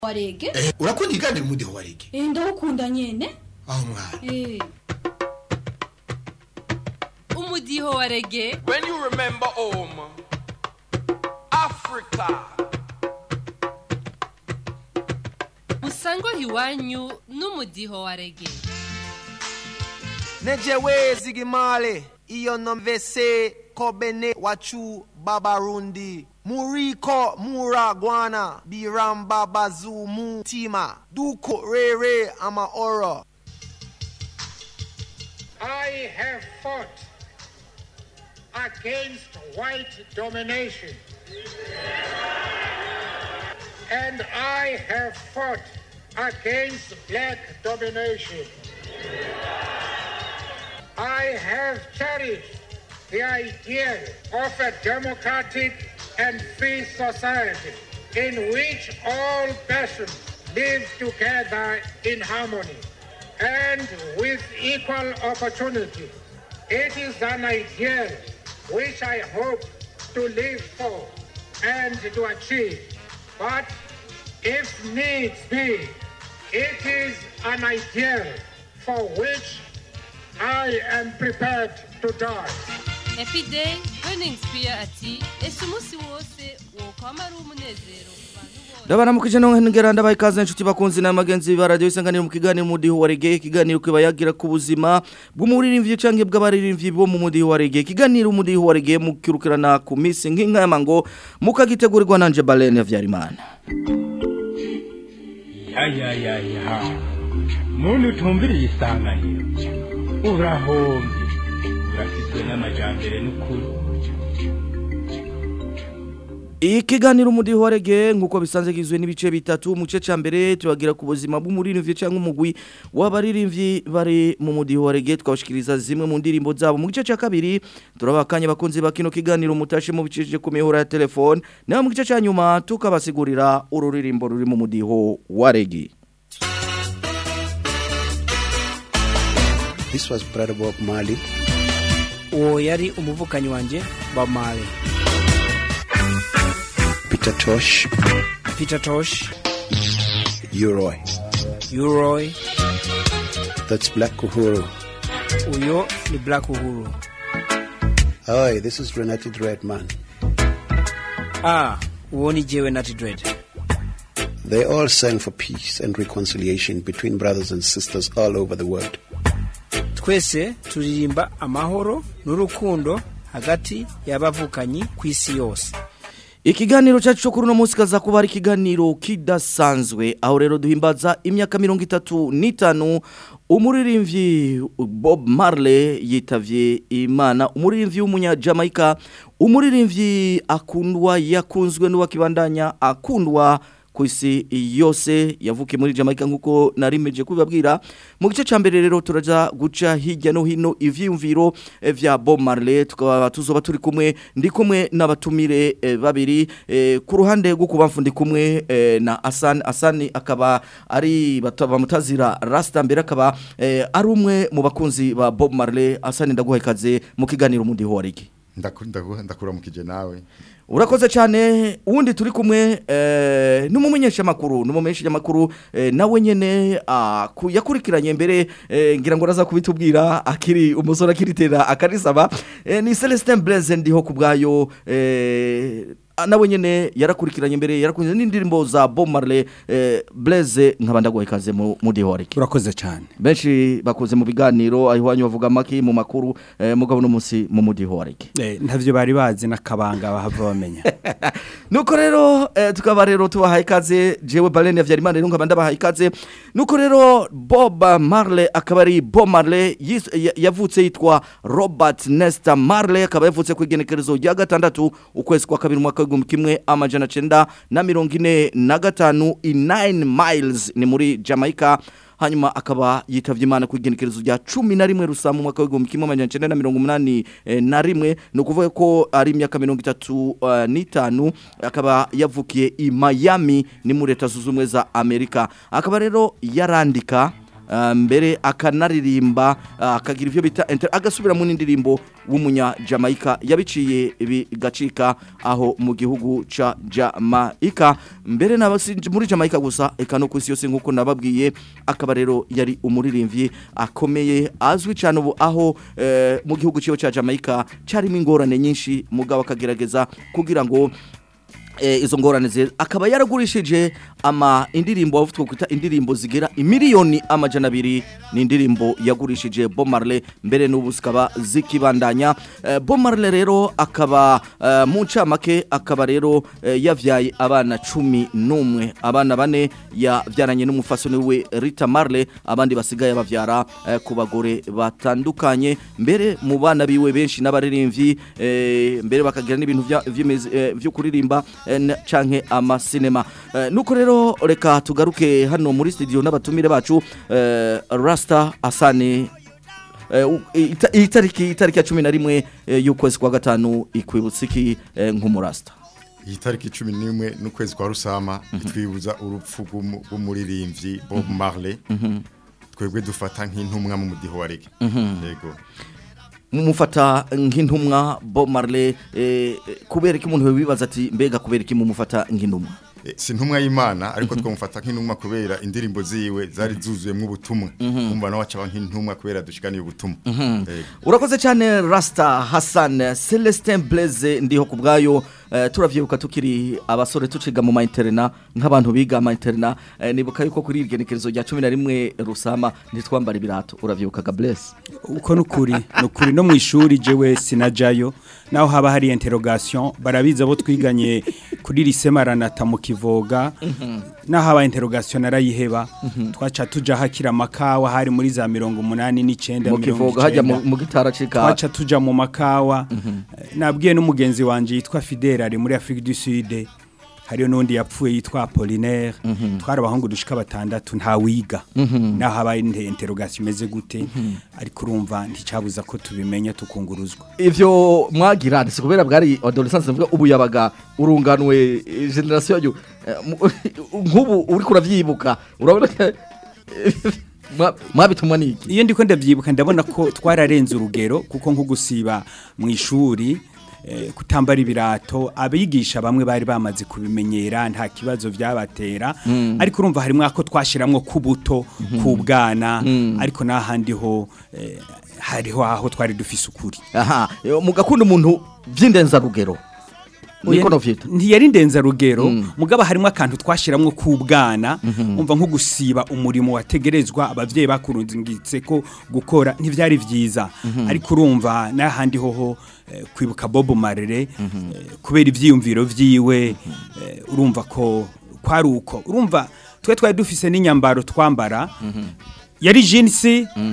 warege Eh, urakunda ikiganiro umudiho wa rege eh ndawukunda nyene aho mwana eh umudiho wa rege When you remember home, Africa, usangwa iwanyu n'umudiho wa rege nejewe zigimale iyo nomvese kobene wachu babarundi muriko muragwana biramba bazumu tima duko rere ama oro I have fought against white domination. And I have fought against black domination. I have cherished the ideal of a democratic and free society in which all persons live together in harmony and with equal opportunity. It is an ideal which I hope to live for and to achieve. But if needs be, it is an ideal for which I am prepared to die. epiday burning spear ati ese umunsi wose wokwama ari umunezero ku bantu bose ndabaramukije no ngera ndabaye ikaze inshuti bakunzi n'amagenzi ba radio isanganiro mu kiganiro mudiho wa reggae ikiganiro kibayagira ku buzima bw'umuririmbyi canke bw'abaririmbyi bo mu mudiho wa reggae ikiganiro umudiho wa reggae mukirukirana ku misi nk'inka y'amango mukagitegurirwa nanje Balene Havyarimana ya ya ya ya muntu utumviriye isanganiro urahombye urafitwe n'amajambere n'ukuri Ikiganiro umudiho wa reggae nkuko bisanzwe kizwe n'ibice bitatu mu gice ca mbere tubagira ku buzima bw'umuririmbyi canke umugwi w'abaririmbyi bari mu mudiho wa reggae twabashikiriza zimwe mu ndirimbo zabo mu gice ca kabiri turabakanye bakunzi ba kino kiganiro mutashe mu bicije ku mihora ya telefone naho mu gice ca nyuma tukabasigurira ururirimbo ruri mu mudiho wa reggae This was Brother Bob Marley. uwo yari umuvukanyi wanjye Bob Marley Peter Tosh, Peter Tosh Uroy. Uroy That's Black Uhuru. uyo ni Black Uhuru Hi, this is Renati Redman. ah uwo ni jewe Natty Dread They all sang for peace and reconciliation between brothers and sisters all over the world. twese turirimba amahoro n'urukundo hagati y'abavukanyi ku isi yose Ikiganiro cyacu cyo kuri uno munsi kaza kuba ari ikiganiro kidasanzwe aho rero duhimbaza imyaka mirongo itatu n'itanu umuririmbyi Bob Marley yitavye Imana umuririmbyi w'umunyajamaika umuririmbyi akundwa yakunzwe n'uwakibandanya akundwa ku isi yose yavukiye muri Jamaica nkuko narimeje kubabwira mu gice ca mbere rero turaja guca hirya no hino ivyiyumviro eh, vya Bob Marley tukaba tuzoba turi kumwe ndi kumwe n'abatumire eh, babiri eh, ku ruhande rwo kubamfu ndi kumwe eh, na Asan Asani akaba ari bata- bamutazira Rasta mbere akaba eh, ari umwe mu bakunzi ba Bob Marley Asani ndaguha ikaze mu kiganiro mundi horiki Ndaku- ndaku- ndakuramukije nawe Urakoze cyane uwundi turi kumwe eh, n'umumenyesha makuru n'umumenyesha makuru eh, nawe nyene ah, ku- yakurikiranye mbere eh, ngira ngo raza kubitubwira akiri umusore akiritera akarisaba eh, ni Celestin Blaise ndiho kubgayo eh, ah, nawe nyene yarakurikiranye mbere yarakunze n'indirimbo za Bob Marley eh, Blaise nkaba ndaguha ikaze mu mudihoreke urakoze cyane benshi bakoze mu biganiro ahiwanyu bavuga maki mu makuru eh, mugabo no munsi mu mudihoreke Eh, ntavyo bari bazi n'akabanga bahava bamenya nuko rero eh, tukaba rero tubahaye ikaze jewe Balene Havyarimana rero nkaba ndabahaye ikaze nuko rero Bob Marley akaba ari Bob Marley yis- ya- yavutse yitwa Robert Nesta Marley akaba yavutse ku igenekerezo rya gatandatu ukwezi kwa kabiri umwaka w'igihumbi kimwe amajana cenda na mirongo ine na gatanu i 9 miles ni muri Jamaica hanyuma akaba yitavye imana ku igenekerezo rya cumi na rimwe rusa mu mwaka w'igihumbi kimwe amajana cenda na mirongo umunani eh, na rimwe ni ukuvuga ko ari imyaka mirongo itatu eh, n'itanu akaba yavukiye i Miami ni muri leta zunze ubumwe za Amerika akaba rero yarandika ah, mbere akanaririmba ah, akagira ivyo bita inter agasubira mu ndirimbo w'umunya Jamaica yabiciye bigacika aho mu gihugu ca Jamaica mbere n'abasi muri Jamaica gusa eka no kwisi yose nkuko nababwiye akaba rero yari umuririmbyi akomeye azwi cyane ubu aho eh, mu gihugu ciwe ca Jamaica carimo ingorane nyinshi mugabo akagerageza kugira ngo eh, izo ngorane ze akaba yaragurishije ama indirimbo avuga kwita indirimbo zigera imiliyoni amajana abiri ni indirimbo yagurishije Bob Marley mbere n'ubu zikaba zikibandanya eh, Bob Marley rero akaba eh, mu ncamake akaba rero eh, yavyaye abana cumi n'umwe abana bane yavyaranye n'umufasoni we Rita Marley abandi basigaye bavyara eh, ku bagore batandukanye mbere mu bana biwe benshi n'abaririmbyi eh, mbere bakagira n'ibintu vya- vy'imizi- eh, vyo kuririmba eh, n- canke amasinema Eh, nuko rero reka tugaruke hano muri studio n'abatumire bacu eh, Rasta Asani eh, u- ita- itariki itariki ya 11 eh, y'ukwezi kwa gatanu ikwibutsa iki eh, nk'umurasta iyi tariki cumi n'imwe n'ukwezi kwa rusama itwibuza urupfu rw'umu- rw'umuririmbyi bob marley twebwe dufata nk'intumwa mu mudiho wa rege yego mumufata nk'intumwa Bob Marley eh, kubera iki umuntu wibaza ati mbega kubera iki mumufata nk'intumwa Eh, si intumwa y'imana ariko twamufata nk'intumwa kubera indirimbo ziwe zari zuzuyemo ubutumwa kumva nawe acaba nk'intumwa kubera dushikaniye ubutumwa Yego. urakoze cyane Rasta Hassan Celestin Blaise ndiho ku bwayo eh, turavyibuka tukiri abasore tuciga mu mainterna nk'abantu biga ama interna eh, nibuka yuko kuri irgenekerezo rya 11 rusama ntitwambara ibirato uravyibuka Blaise uko nukuri nukuri no mu ishuri jewe sinajayo naho haba hari interrogation barabiza abo twiganye kuri lycée Maranatha mu Kivoga naho haba interrogation narayiheba twaca tuja hakira amakawa hari muri za 89 mu kivoga hajya mu mu gitara cika twaca tuja mu makawa Eh, nabwiye n'umugenzi wanje yitwa Fidel ari muri Afrique du Sud hariyo n'undi yapfuye yitwa Apollinaire twari abahungu dushika batandatu nta wiga naho habaye inte- interrogation imeze gute ariko urumva nticabuza ko tubimenya tukunguruzwa ivyo mwagira ndetse kubera bwari adolescence mvuga ubu yabaga urunganwe eh, generation yo eh, mu- nk'ubu uri kuravyibuka urabona ko, eh, mwa- mwabitumwa niki iyo ndiko ndavyibuka ndabona ko twararenze urugero kuko nko gusiba mu ishuri eh, kutambara ibirato abigisha bamwe bari bamaze kubimenyera nta kibazo vyabatera ariko urumva harimwo ako twashiramwo kubuto kubwana ariko n'ahandi ho eh, hariho aho twari dufise ukuri aha eh, mugakunda umuntu vy'indenzarugero niko novyita ntiyari ndenzarugero mugabo harimo akantu twashiramwo kubwana umva nko gusiba umurimo wategerezwa abavyeyi bakurungitse ko gukora ntivyari vyiza ariko urumva n'ahandi hoho eh, kwibuka Bob Marley eh, kubera ivyiyumviro vyiwe eh, urumva ko kwari uko urumva twe twari dufise n'inyambaro twambara yari jeans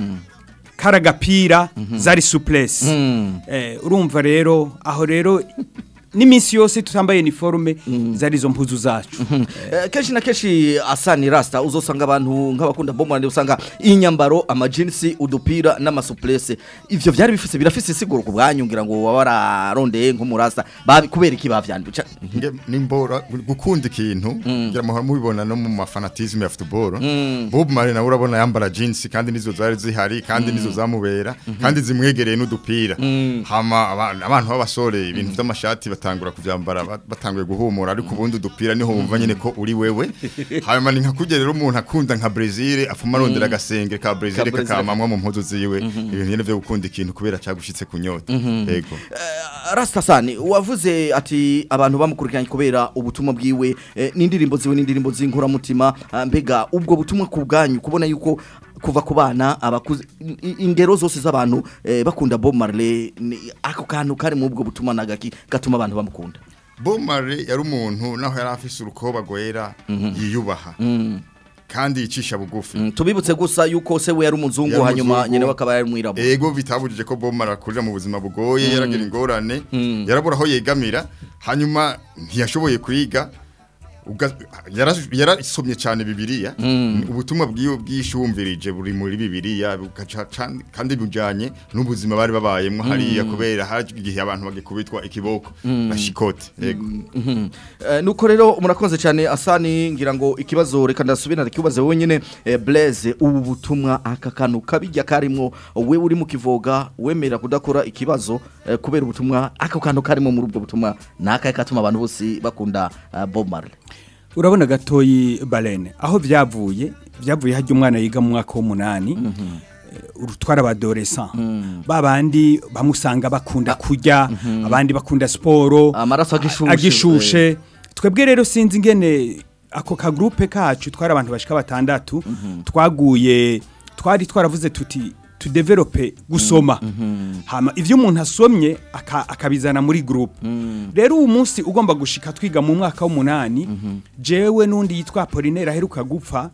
karagapira zari souplesse eh, urumva rero aho rero n'iminsi yose tutambaye uniforme zari izo mpuzu zacu Eh, kenshi na kenshi asani rasta uzosanga abantu nk'abakunda bomorane usanga inyambaro amajinsi udupira n'amasuplese ivyo vyari bifise birafise isiguro ku bwanyu ngira ngo waba wararondeye nk'umurasta babi kubera iki bavyandika Nge- nimbora gukunda ikintu ngira muhora mubibona no mu mafanatisme ya football Bob Marley nawe urabona yambara jeans kandi nizo zari zihari kandi nizo zamubera kandi zimwegereye n'udupira hama aba- abantu b'abasore ibintu vy'amashati batangura kuvyambara ba- batanguye guhumura ariko ubundi udupira niho wumva nyene ko uri wewe hanyuma ni nka kurya rero umuntu akunda nka Brazil afuma arondera agasenge ka Brazil Ka Brazil. kakamamwa mu mpuzu ziwe ibintu nyene vyo gukunda ikintu kubera cagushitse kunyota yego rasta sani wavuze ati abantu bamukurikiranye kubera ubutumwa bwiwe eh, n'indirimbo ziwe n'indirimbo z'inkuramutima ah, mbega ubwo butumwa ku bwanyu kubona yuko kuva ku bana abakuze i- i- ingero zose z'abantu eh, bakunda Bob Marley ni- ako kantu kari mu ubwo butumwa nagaki gatuma abantu bamukunda Bob Marley yari umuntu naho yari afise urukoba rwera yiyubaha kandi yicisha bugufi Mm, tubibutse gusa yuko se we yari umuzungu Yari hanyuma umuzungu. nyene bakaba yari mwirabura ego bitabujije ko Bob Marley akurira mu buzima bugoye yaragira ingorane yarabura aho yegamira hanyuma ntiyashoboye kwiga uga- yara- yarasomye cyane bibiliya ubutumwa bwiwe bwishumvirije buri muri bibiliya bugaca can- kandi bujanye n'ubuzima bari babayemwo hariya kubera haje igihe abantu bagikubitwa ikiboko na shikote yego Mhm. Eh, nuko rero murakoze cyane asani ngira ngo ikibazo reka ndasubira ndakibaze wowe nyine eh, Blaise ubu butumwa aka kantu kabijya karimo we uri mu kivoga wemera kudakora ikibazo eh, kubera ubutumwa aka kantu karimo muri ubwo butumwa nakaye katuma abantu bose bakunda eh, Bob Marley urabona gatoyi barene aho byavuye byavuye hajya umwana yiga mu mwaka w'umunani eh, urutwara abadoresan babandi bamusanga bakunda kurya abandi bakunda siporo Amaraso agishushe. agishushe twebwe rero sinzi ingene ako kagrupe kacu twari abantu bashika batandatu twaguye twari twaravuze tuti tudevelope gusoma hama ivyo umuntu asomye aka- akabizana muri groupe rero uwo munsi ugomba gushika twiga mu mwaka w'umunani jewe n'undi yitwa Apollinaire aheruka gupfa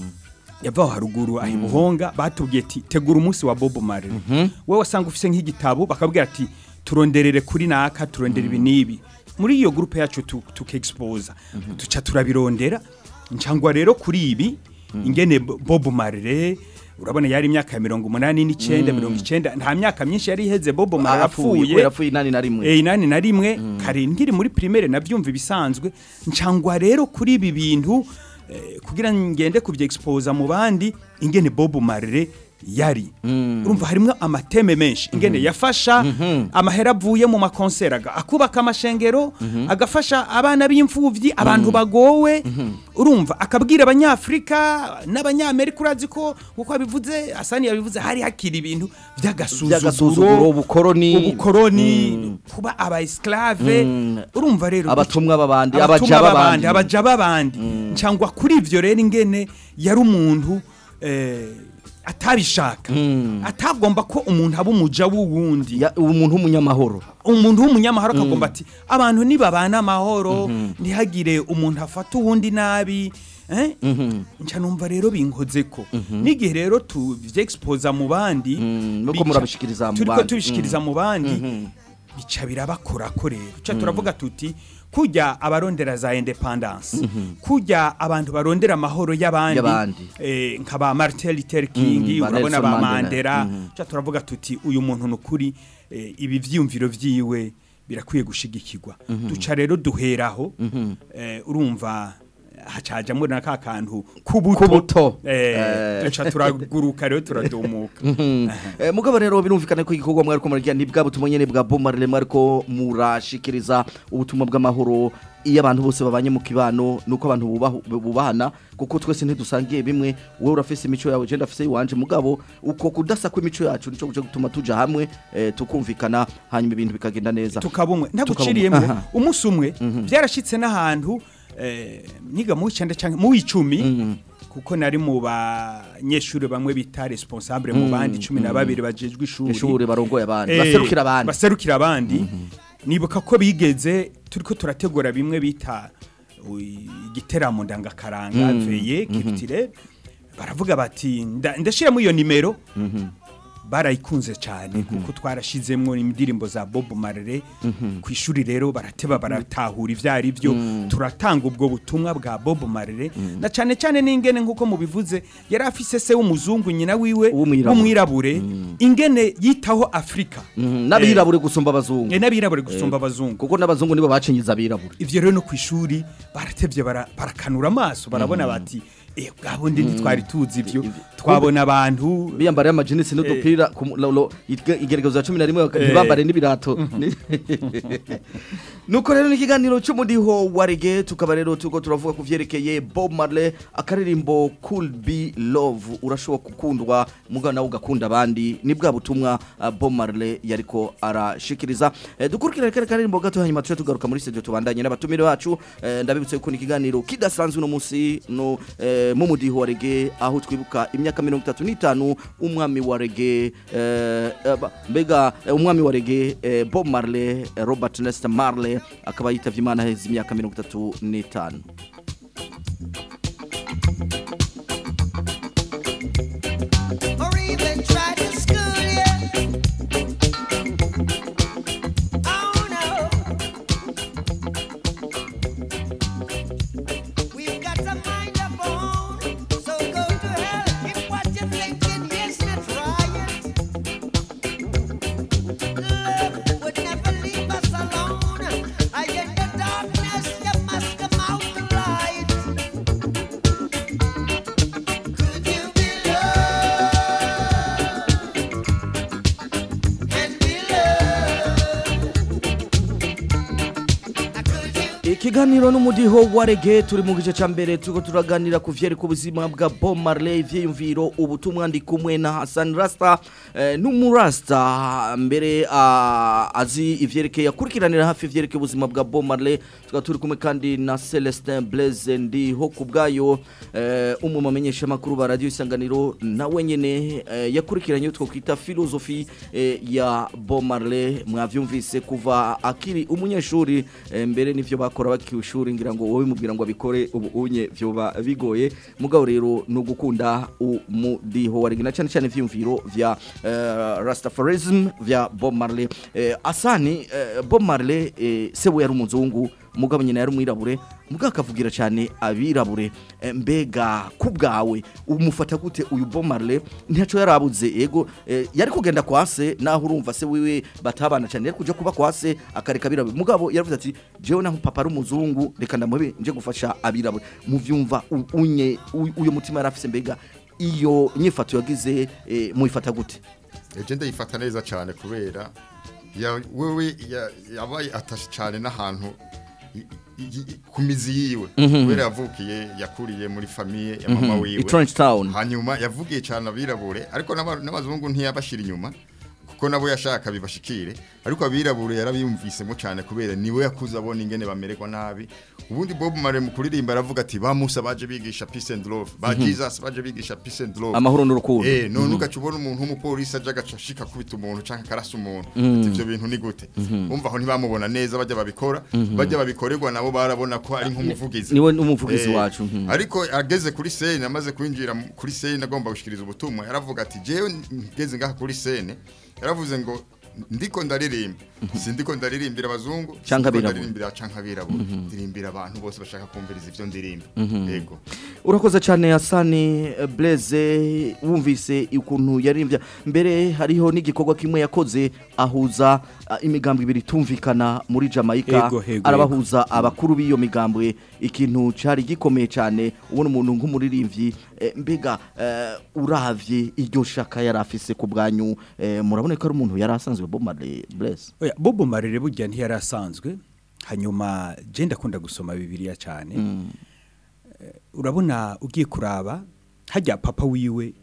yavaho haruguru ahi buhonga batubwiye ati tegura umunsi wa Bob Marley wowe wasanga ufise nk'igitabo bakabwira ati turonderere kuri naka turondere ibi n'ibi muri iyo groupe yacu tu- tukexposa tuca turabirondera ncangwa rero kuri ibi ingene Bo- Bob Marley urabona yari imyaka ya mirongo umunani n'icyenda mirongo icyenda nta myaka myinshi yari iheze Bob Marley Arapfuye, kubera apfuye inani na rimwe. Eh, inani na rimwe kare nkiri muri primaire nabyumva ibisanzwe ncangwa rero kuri ibi bintu eh, kugira ngende kubyexposa mu bandi ingene Bob Marley yari urumva harimo amateme menshi ingene yafasha amahera avuye mu makonsera aga- akubaka amashengero agafasha abana b'imfuvyi abantu bagowe urumva akabwira abanyafrika n'abanyamerika urazi ko uko abivuze asani yabivuze hari hakiri ibintu By'agasuzuguro, by'agasuzuguro ubukoroni. ubukoroni kuba aba esclave urumva rero Abatumwa b'abandi, abatumwa abaja b'abandi b'abandi. abaja b'abandi cyangwa kuri ivyo rero ingene yari umuntu eh, atabishaka atagomba ko umuntu aba umuja w'uwundi umuntu w'umunyamahoro umuntu w'umunyamahoro akagomba ati abantu nibabana amahoro ntihagire umuntu afata uwundi nabi eh? nca numva rero binkoze ko n'igihe rero tuvyexposa mu bandi nuko bica- murabishikiriza mu turiko bandi. tubishikiriza mu bandi bica birabakora ko rero ca turavuga tuti kujya abarondera za independence kujya abantu barondera amahoro y'abandi Y'abandi. eh, nka ba Martin Luther King Mhm, ba urabona Nelson ba Mandela. Mandela ca turavuga tuti uyu muntu nukuri eh, ibi vyumviro vyiwe birakwiye gushigikirwa duca rero duheraho eh, urumva hacajamwo na ka kantu Kubuto. kubuto eh, Eh. duca turaguruka rero turadumuka Eh, mugabo rero birumvikana ko igikorwa mwari ko muragira ni bwa butumwa nyene bwa Bob Marley mwari ko murashikiriza ubutumwa bw'amahoro iyo abantu bose babanye mu kibano nuko abantu bubahu- bubahana kuko twese ntidusangiye bimwe wowe urafise imico yawe je ndafise iwanje mugabo uko kudasa kw'imico yacu nico guje gutuma tuja hamwe eh, tukumvikana hanyuma ibintu bikagenda neza tukabumwe ntaguciriyemo umunsi umwe byarashitse n'ahantu eh, niga mu w'icenda canke mu w'icumi kuko nari mu banyeshuri bamwe bita responsable mu bandi cumi na babiri bajejwe ishuri Ishuri barongoye abandi, Eh, baserukira abandi. baserukira abandi nibuka ko bigeze turiko turategura bimwe bita u- igiteramo ndangakaranga Mm. veye kivitire baravuga bati nda- ndashiramo iyo nimero barayikunze cyane kuko twarashizemwo indirimbo za Bob Marley ku ishuri rero barateba baratahura ivyo ari byo turatanga ubwo butumwa bwa Bob Marley na cyane cyane n'ingene nkuko mubivuze yari afise se w'umuzungu nyina wiwe w'umwirabure ingene yitaho Afrika Mhm, n'abirabure gusumba abazungu Eh, n'abirabure gusumba Eh, abazungu kuko n'abazungu nibo bacinyiza abirabure ivyo rero no ku ishuri baratevye bara- barakanura amaso barabona bati eh bwabundi ntitwari tuzi ivyo twabona abantu biyambariye amajinisi n'udupira ku mu- lo- lo- ige- igerekezo ya cumi na rimwe baka- ntibambare n'ibirato Ni- nuko rero n'ikiganiro cy'umudiho wa rege tukaba rero turiko turavuga ku vyerekeye bob marley akaririmbo cool be love urashobora gukundwa mugabo nawe ugakunda abandi ni bwa butumwa uh, bob marley yariko arashikiriza eh, dukurikirane kare karirimbo gato hanyuma tuje tugaruka muri studio tubandanye n'abatumire bacu eh, ndabibutse ko ni ikiganiro kidasanzwe uno munsi no eh, mu mudiho wa rege aho twibuka imyaka mirongo itatu n'itanu umwami wa rege eh, eh, ba- mbega eh, umwami wa rege eh, bob marley eh, robert nesta marley akaba yitavye imana heza imyaka mirongo itatu n'itanu or even try to school you. Oh no. Kiganiro n'umudiho wa reggae turi mu gice ca mbere turiko turaganira ku vyereka ubuzima bwa Bob Marley vyiyumviro ubutumwa ndi kumwe na Hassan Rasta eh, n'umurasta mbere ah, azi ivyerekeye akurikiranira hafi ivyerekeye ubuzima bwa Bob Marley tukaba turi kumwe kandi na Celestin Blaise ndiho kubgayo eh, umwe mu bamenyesha makuru ba radio isanganiro nawe nyene eh, yakurikiranye utwo kwita filosofi eh, ya Bob Marley mwavyumvise kuva akiri umunyeshuri eh, mbere nivyo bakora bakiushuri ngira ngo wowe mubwira ngo abikore ubu unye vyoba bigoye mugabo rero no gukunda umudiho warigina cyane cyane vyumviro vya eh, Rastafarism vya Bob Marley eh, asani eh, Bob Marley eh, sewe yari umuzungu mugabo nyina yari umwirabure mugabo akavugira cyane abirabure eh, mbega kubgawe umufata gute uyu Bob Marley ntaco yarabuze ego eh, yari kugenda kwase naho urumva se wiwe batabana cyane yari kuja kuba kwase akareka abirabure mugabo yaravuze ati jewe naho papa ari umuzungu reka ndamuhe nje gufasha abirabure muvyumva u- unye u- uyo mutima yarafise mbega iyo nyifato yagize eh, muifata gute eje ndayifata neza cyane kubera ya wewe ya- yabaye atashe cyane n'ahantu i- i- i- ku mizi yiwe Mhm. kubera yavukiye yakuriye muri famiye ya mama Mhm. wiwe I Trench Town. hanyuma yavugiye cyane abirabure ariko n'aba- n'abazungu ntiyabashira inyuma kuko nabo yashaka bibashikire ariko abirabure yarabiyumvisemo cyane kubera niwe yakuze abona ingene bamererwa nabi ubundi Bob Marley mu kuririmba aravuga ati ba Musa baje bigisha peace and love ba Mhm. Jesus baje bigisha peace and love Amahoro n'urukundo. eh none Mhm. ugaca ubona umuntu w'umupolisi aje agaca ashika kubita umuntu canke karasa umuntu Mhm. ati ivyo bintu ni gute Mhm. umva aho ntibamubona neza bajya babikora Mhm. bajya babikorerwa nabo barabona ko ari nk'umuvugizi niwe umuvugizi Eh, wacu, mhm. ariko ageze kuri sene amaze kwinjira mu- kuri sene agomba gushikiriza ubutumwa yaravuga ati jewe ngeze ngaha kuri sene yaravuze ngo ndiko ndaririmba sindiko ndaririmbira abazungu Canke sindiko abirabura. ndaririmbira canke abirabura Mhm. ndirimbira abantu bose bashaka kumviriza ivyo ndirimba Mhm. yego urakoze cyane Hasani eh, Blaise wumvise ukuntu yarimvya mbere hariho n'igikorwa kimwe yakoze ahuza ah, imigambwe ibiri tumvikana muri Jamaica Ego, ego, arabahuza abakuru b'iyo migambwe ikintu cari gikomeye cyane ubona umuntu nk'umuririmbyi eh, mbega eh, uravye iryo shaka yari afise ku bwanyu eh, murabona ko ari umuntu yari asanzwe Bob Marley Blaise Oya, Bobo Marere burya ntiyari asanzwe hanyuma je ndakunda gusoma bibiliya cyane Eh, urabona ugiye kuraba hajya papa wiwe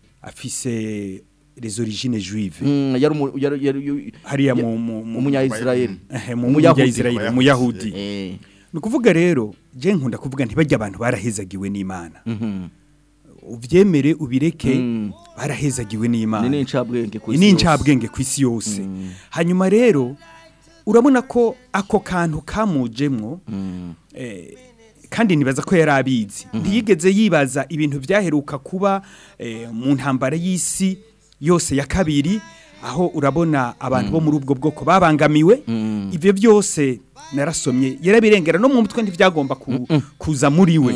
afise les origines juive Mm, yari umu- yari- yari- hariya ya- mu mu- mu- umunya-Israel. Eh, mu Umuyahudi. munya-Israel umuyahudi Eh. ni ukuvuga rero je nkunda kuvuga ntibajya abantu barahezagiwe n'Imana Mhm. uvyemere ubireke Mm. barahezagiwe n'Imana Ni n'incabwenge ku Ni isi yose. n'incabwenge ku isi yose hanyuma rero urabona ko ako kantu kamujemwo eh, kandi nibaza ko yari abizi ntiyigeze yibaza ibintu byaheruka kuba eh, mu ntambara y'isi yose ya kabiri aho urabona abantu bo muri ubwo bwoko babangamiwe ibyo byose narasomye yarabirengera no mu mutwe ntibyagomba ku- kuza muri we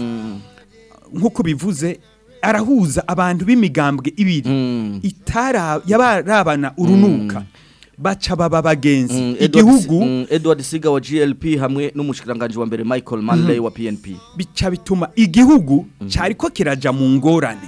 nk'uko bivuze arahuza abantu b'imigambwe ibiri itara yabarabana urunuka baca baba bagenzi Mm, Edward- igihugu mm, Edward Siga wa GLP hamwe n'umushikiranganje wa mbere Michael Manley Mhm. wa PNP bica bituma igihugu cyariko kiraja mu ngorane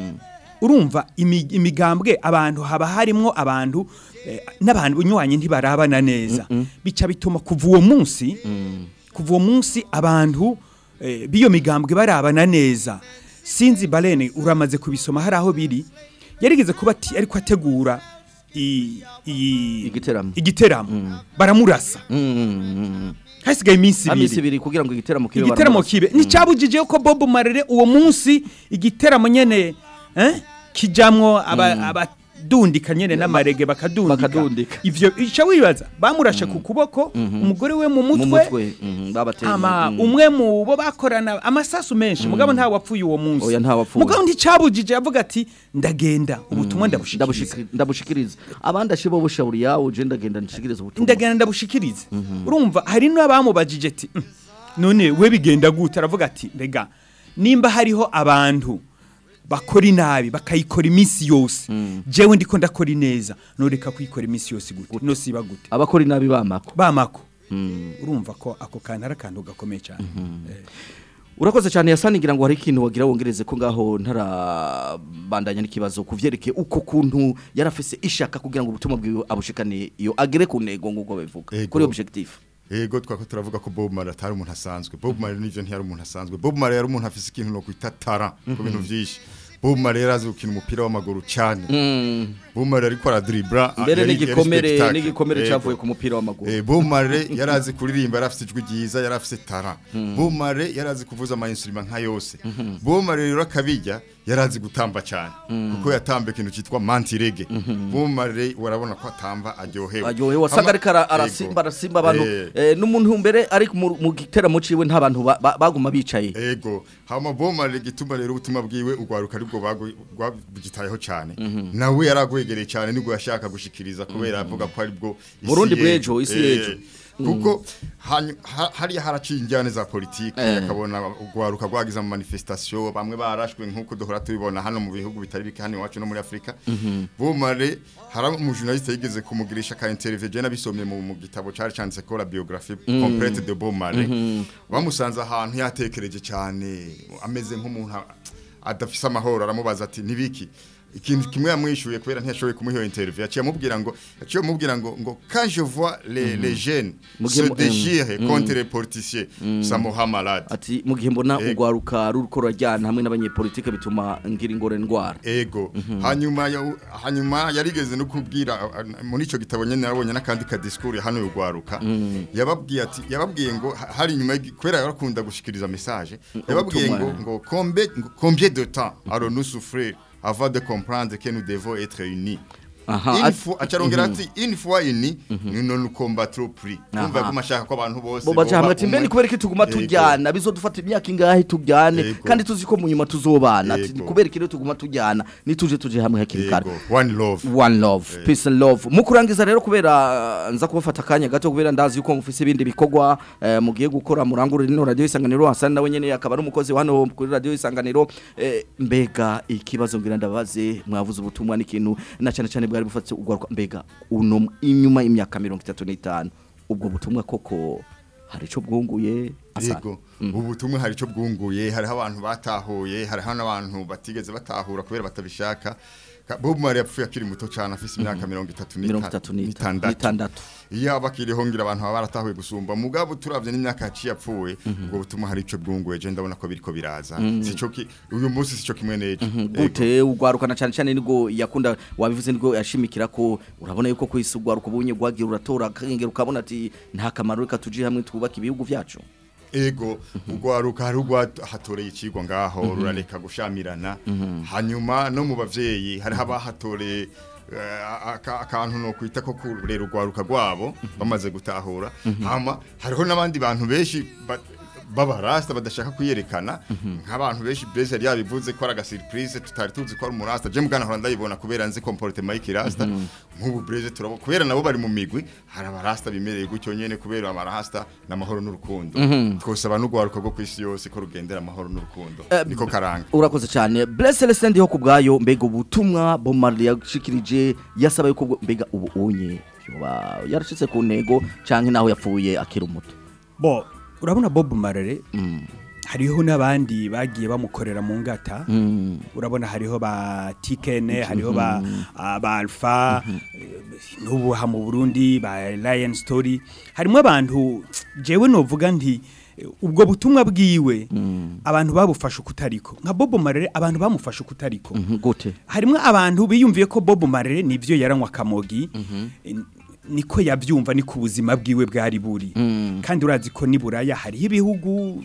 urumva imi- imigambwe abantu haba harimwo abantu eh, n'abantu unywanyi ntibarabana neza bica bituma kuva uwo munsi kuva uwo munsi abantu eh, b'iyo migambwe barabana neza sinzi balene uramaze kubisoma hari aho biri yarigeze kuba ati ariko ategura i- i- igiteramo igiteramo baramurasa hasigaye iminsi Amisi ibiri ibiri kugira ngo igiteramo kibe igiteramo baramurasa. kibe nticabujije ko Bob Marley uwo munsi igiteramo nyene eh kijamwo aba abadundika nyene n'amarege bakadundika ivyo ica wibaza bamurashe ku kuboko umugore we mu mu mutwe mutwe mhm, babateye ama mhm. umwe mu bo bakorana amasasu menshi mugabo nta wapfuye uwo munsi Oya, nta wapfuye. mugabo nticabujije yavuga ati ndagenda ubutumwa ndabushikiriza Ndabushikiri- ndabushikiriza abandi ashibo bushauri yawo je ndagenda nshikiriza ubutumwa ndagenda ndabushikirize urumva hari n'abamubajije ati "Mm, none we bigenda gute aravuga ati mbega nimba hariho abantu bakora inabi bakayikora iminsi yose jewe ndiko ndakora ineza noreka kuyikora iminsi yose gute no siba gute abakora inabi bamako bamako urumva ko ako kantu ari akantu gakomeye cyane Eh. urakoze cyane yasanigira ngo hari ikintu wagira wongereze ko ngaho ntarabandanya n'ikibazo kuvyerekeye uko kuntu yarafise ishaka kugira ngo ubutumwa bwiwe abushikane iyo agere ku ntego nguko bivuga Ego. kuri objectif Ego twako turavuga ko Bob Marley atari umuntu asanzwe. Bob Marley nivyo ntiyari umuntu asanzwe. Bob Marley yari umuntu afise ikintu no kwita tara ku bintu vyinshi. Bob Marley yarazi gukina umupira w'amaguru cyane. Bob Marley ariko aradribla mbere yari- yari n'igikomere spectacle. n'igikomere Ego. cyavuye ku mupira w'amaguru Eh, Bob Marley yarazi kuririmba yarafise ijwi ryiza yarafise tara Bob Marley yarazi kuvuza ama instrument nka yose Bob Marley rero akabijya yarazi gutamba cyane kuko yatamba ikintu cyitwa manti reggae Bob Marley warabona ko atamba aryohewe aryohewe wasanga ariko ara- arasimba arasimba abantu eh, n'umuntu mbere ari mu mu giteramo ciwe nta bantu ba- ba- baguma bicaye Ego, hama bomare gituma rero ubutumwa bwiwe ugwaruka aribwo bagitayeho cyane. Nawe yaragwegereye cyane nibwo yashaka gushikiriza kubera avuga ko aribwo isi Burundi y'ejo. bw'ejo, isi Eh, y'ejo. Kuko hanyu- ha- hariya haraciye injyane za politike Eh. akabona ugwaruka gwagize mu manifestation bamwe barashwe nkuko duhora tubibona hano mu bihugu bitari bike hano iwacu no muri Afrika. Bomare hari umujournaliste yigeze kumugirisha ka interview je nabisomye mu mu gitabo cari canditse ko la biographie complète de Bomare. bamusanze ahantu yatekereje cyane ameze nk'umuntu a- adafise amahoro aramubaza ati nibiki ikintu kimwe yamwishuye kubera ntiyashoboye kumuha iyo interview yaciye amubwira ngo yaciye amubwira ngo ngo quand je vois les les jeunes Mugihe se mu- déchirent mm. contre les politiciens ça me rend malade ati mu gihe mbona Ego. ugwaruka ruriko rurajyana hamwe n'abanyepolitike bituma ngira ingore ndwara ego hanyuma ya- hanyuma yarigeze no kubwira a- a- muri ico gitabo nyene narabonye n'akandi ka discours hano yugwaruka yababwiye ati yababwiye ngo ha- hari nyuma y'igi- kubera yarakunda gushikiriza message yababwiye ngo Ubutumwa. ngo combien ngo combien de temps allons-nous souffrir avant de comprendre que nous devons être unis Aha, Une at- fois- acarongera ati une fois unis nous ne nous combattrons plus Aha. kumva ko mashaka ko abantu bose bo baje hamwe ati boba mbe ni umwe." kubera iki tuguma Ego. tujyana bizodufata imyaka ingahe tujyane Ego. kandi tuzi ko mu nyuma tuzobana ati Ego. kubera iki rero tuguma tujyana nituje tuje hamwe hakiri kare Ego. one love one love peace and love mu kurangiza rero kubera uh, nza kubafata akanya gato kubera ndazi yuko mufise ibindi bikorwa uh, mugiye gukora murangurira ino radio isanganiro Hassan nawe nyene akaba ari umukozi wa hano kuri radio isanganiro eh, mbega ikibazo ngira ndabaze mwavuze ubutumwa n'ikintu na cyane cyane bwari bufatse ugwaruka mbega uno inyuma y'imyaka 35 ubwo butumwa koko hari ico bwunguye Hassan? Yego ubu butumwa hari ico bwunguye hariho abantu batahuye hariho n'abantu batigeze batahura kubera batabishaka Ka- Bob Marley yapfuye akiri muto cyane afise imyaka mirongo itatu mirongo itatu n'itandatu n'itandatu iyo aba akiriho ngira abantu baba baratahuye gusumba mugabo turavye n'imyaka yaciye apfuye ubwo butumwa hari ico bwunguye je ndabona ko biriko biraza sico ki uyu munsi sico kimwe n'ejo Yego. gute ugwarukana cyane cyane nibwo yakunda wabivuze nibwo yashimikira ko urabona yuko kwisi ugwaruka ubunye gwagira uratora akengera ukabona ati nta kamaro reka tuje hamwe twubaka ibihugu vyacu ego ugwaruka hari ugwa hatoreye ikigwa ngaho rurareka gushamirana hanyuma no mu bavyeyi hari abahatoreye eh, aka- akantu no kwita ko kurera ugwaruka rwabo bamaze gutahura hama hariho n'abandi bantu benshi ba- b'abarasta badashaka kuyerekana nk'abantu benshi Blaise yari yabivuze ko ari agasurprise tutari tuzi ko ari umurasta je mugana hora ndayibona kubera nzi comportement y'ikirasta nk'ubu Blaise turabo kubera nabo bari mu migwi hari abarasta bimereye gutyo nyene kubera abarasta n'amahoro n'urukundo twosaba n'ugwaruka rwo kwisi yose ko rugendera amahoro n'urukundo Eh, niko karanga urakoze cyane Bless Celestin ndiho kubgayo mbega ubutumwa Bob Marley yashikirije yasaba yuko bwo- mbega ubu unye yoba yarashitse ku ntego canke naho yapfuye akiri umuto bo urabona Bob Marley hariho n'abandi bagiye bamukorera mu ngata urabona hariho ba tikene hariho ba ah, ba alpha eh, n'ubu ha mu Burundi ba Lion Story harimo abantu jewe novuga nti eh, ubwo butumwa bwiwe abantu babufashe ukutariko nka Bob Marley abantu bamufashe ukutariko Mhm, gute harimo abantu biyumviye ko Bob Marley nivyo yaranywa kamogi eh, niko yabyumva ni ku buzima bwiwe bwari buri kandi urazi ko niburaya hariho ibihugu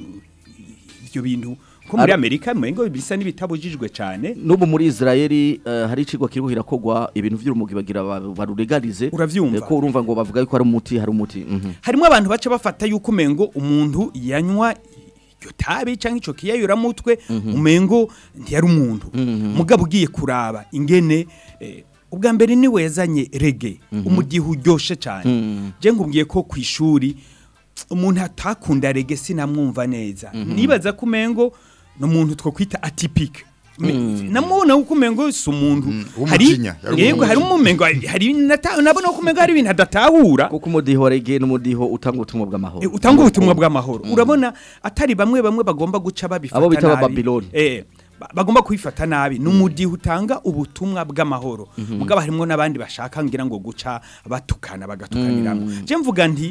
ibyo bintu ko muri Ar- Amerika mwengo bisa n'ibitabujijwe cyane n'ubu muri Israeli eh, hari icigwa kiriko kirakogwa ibintu vy'urumugi bagira ba- baruregalize Uravyumva? Eh, ko urumva ngo bavuga yuko hari umuti hari umuti mhm. harimo abantu baca bafata yuko umengo umuntu yanywa iryo tabi cyangwa ico kiyayuramutwe umengo ntiyari umuntu mugabo ugiye kuraba ingene eh, ubwa mbere niwe yazanye rege umudiho uryoshe cyane je nkubwiye ko ku ishuri umuntu atakunda rege sinamwumva neza nibaza ko umengo ni umuntu two kwita atipike namubona ko umengo si umuntu hari w'umujinya, yari yego hari umumengo hari nata- nabona ko umengo hari ibintu adatahura kuko umudiho wa reggae n'umudiho utanga ubutumwa bw'amahoro Eh, utanga ubutumwa bw'amahoro urabona atari bamwe bamwe bagomba guca babifata Abo bita nabi. Abababiloni. eh ba- bagomba kwifata nabi n'umudiho utanga ubutumwa bw'amahoro mugabo harimo n'abandi bashaka ngira ngo guca batukana bagatukaniramo je mvuga nti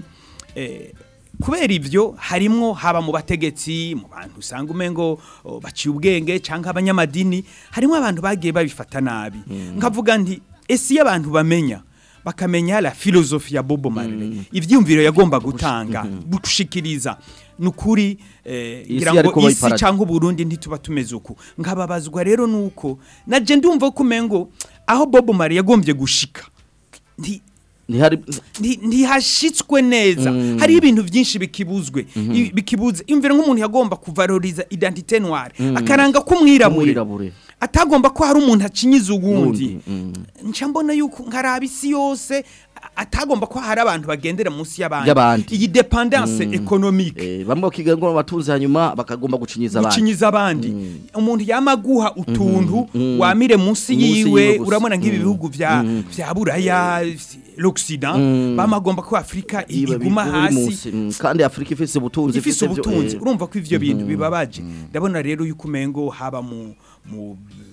eh, kubera ivyo harimwo haba mu bategetsi mu bantu usanga umengo oh, baciye ubwenge canke abanyamadini harimwo abantu bagiye babifata nabi nkavuga nti ese iyo abantu bamenya bakamenya la filozofi ya Bobo Marley ivyumviro yagomba gutanga gushikiriza nukuri eh, Isi ngira yariko ngo isi bayiparadi. canke Burundi ntituba tumeze uku nkababazwa rero nuko naje ndumva ko umengo aho Bobo Marley yagombye gushika nti ntihari nti- ntihashitswe neza Mm. hari ibintu byinshi bikibuzwe Mhm. I- bikibuze imvira nk'umuntu yagomba kuvaloriza identité noire Mm. akaranga k'umwirabure Umwirabure. atagomba ko hari umuntu acinyiza uwundi Mm. nca mbona yuko nkaraba isi yose a- atagomba ko hari abantu bagendera munsi y'abandi Y'abandi. iyi dependance Mm. economique Eh, bamwe bakiga ngo batunze hanyuma bakagomba gucinyiza abandi gucinyiza abandi umuntu yamaguha utuntu Mhm. wamire munsi Munsi yiwe yiwe gusa. urabona nk'ibi Mm. bihugu vya Mm. vya buraya l'occident Mm. bamagomba ko afurika i- Iba iguma biri hasi munsi, mm, kandi Afrika ifise ubutunzi ifise byo- ubutunzi eh, urumva ko ivyo bintu mhm. bibabaje ndabona rero yuko umengo haba mu mu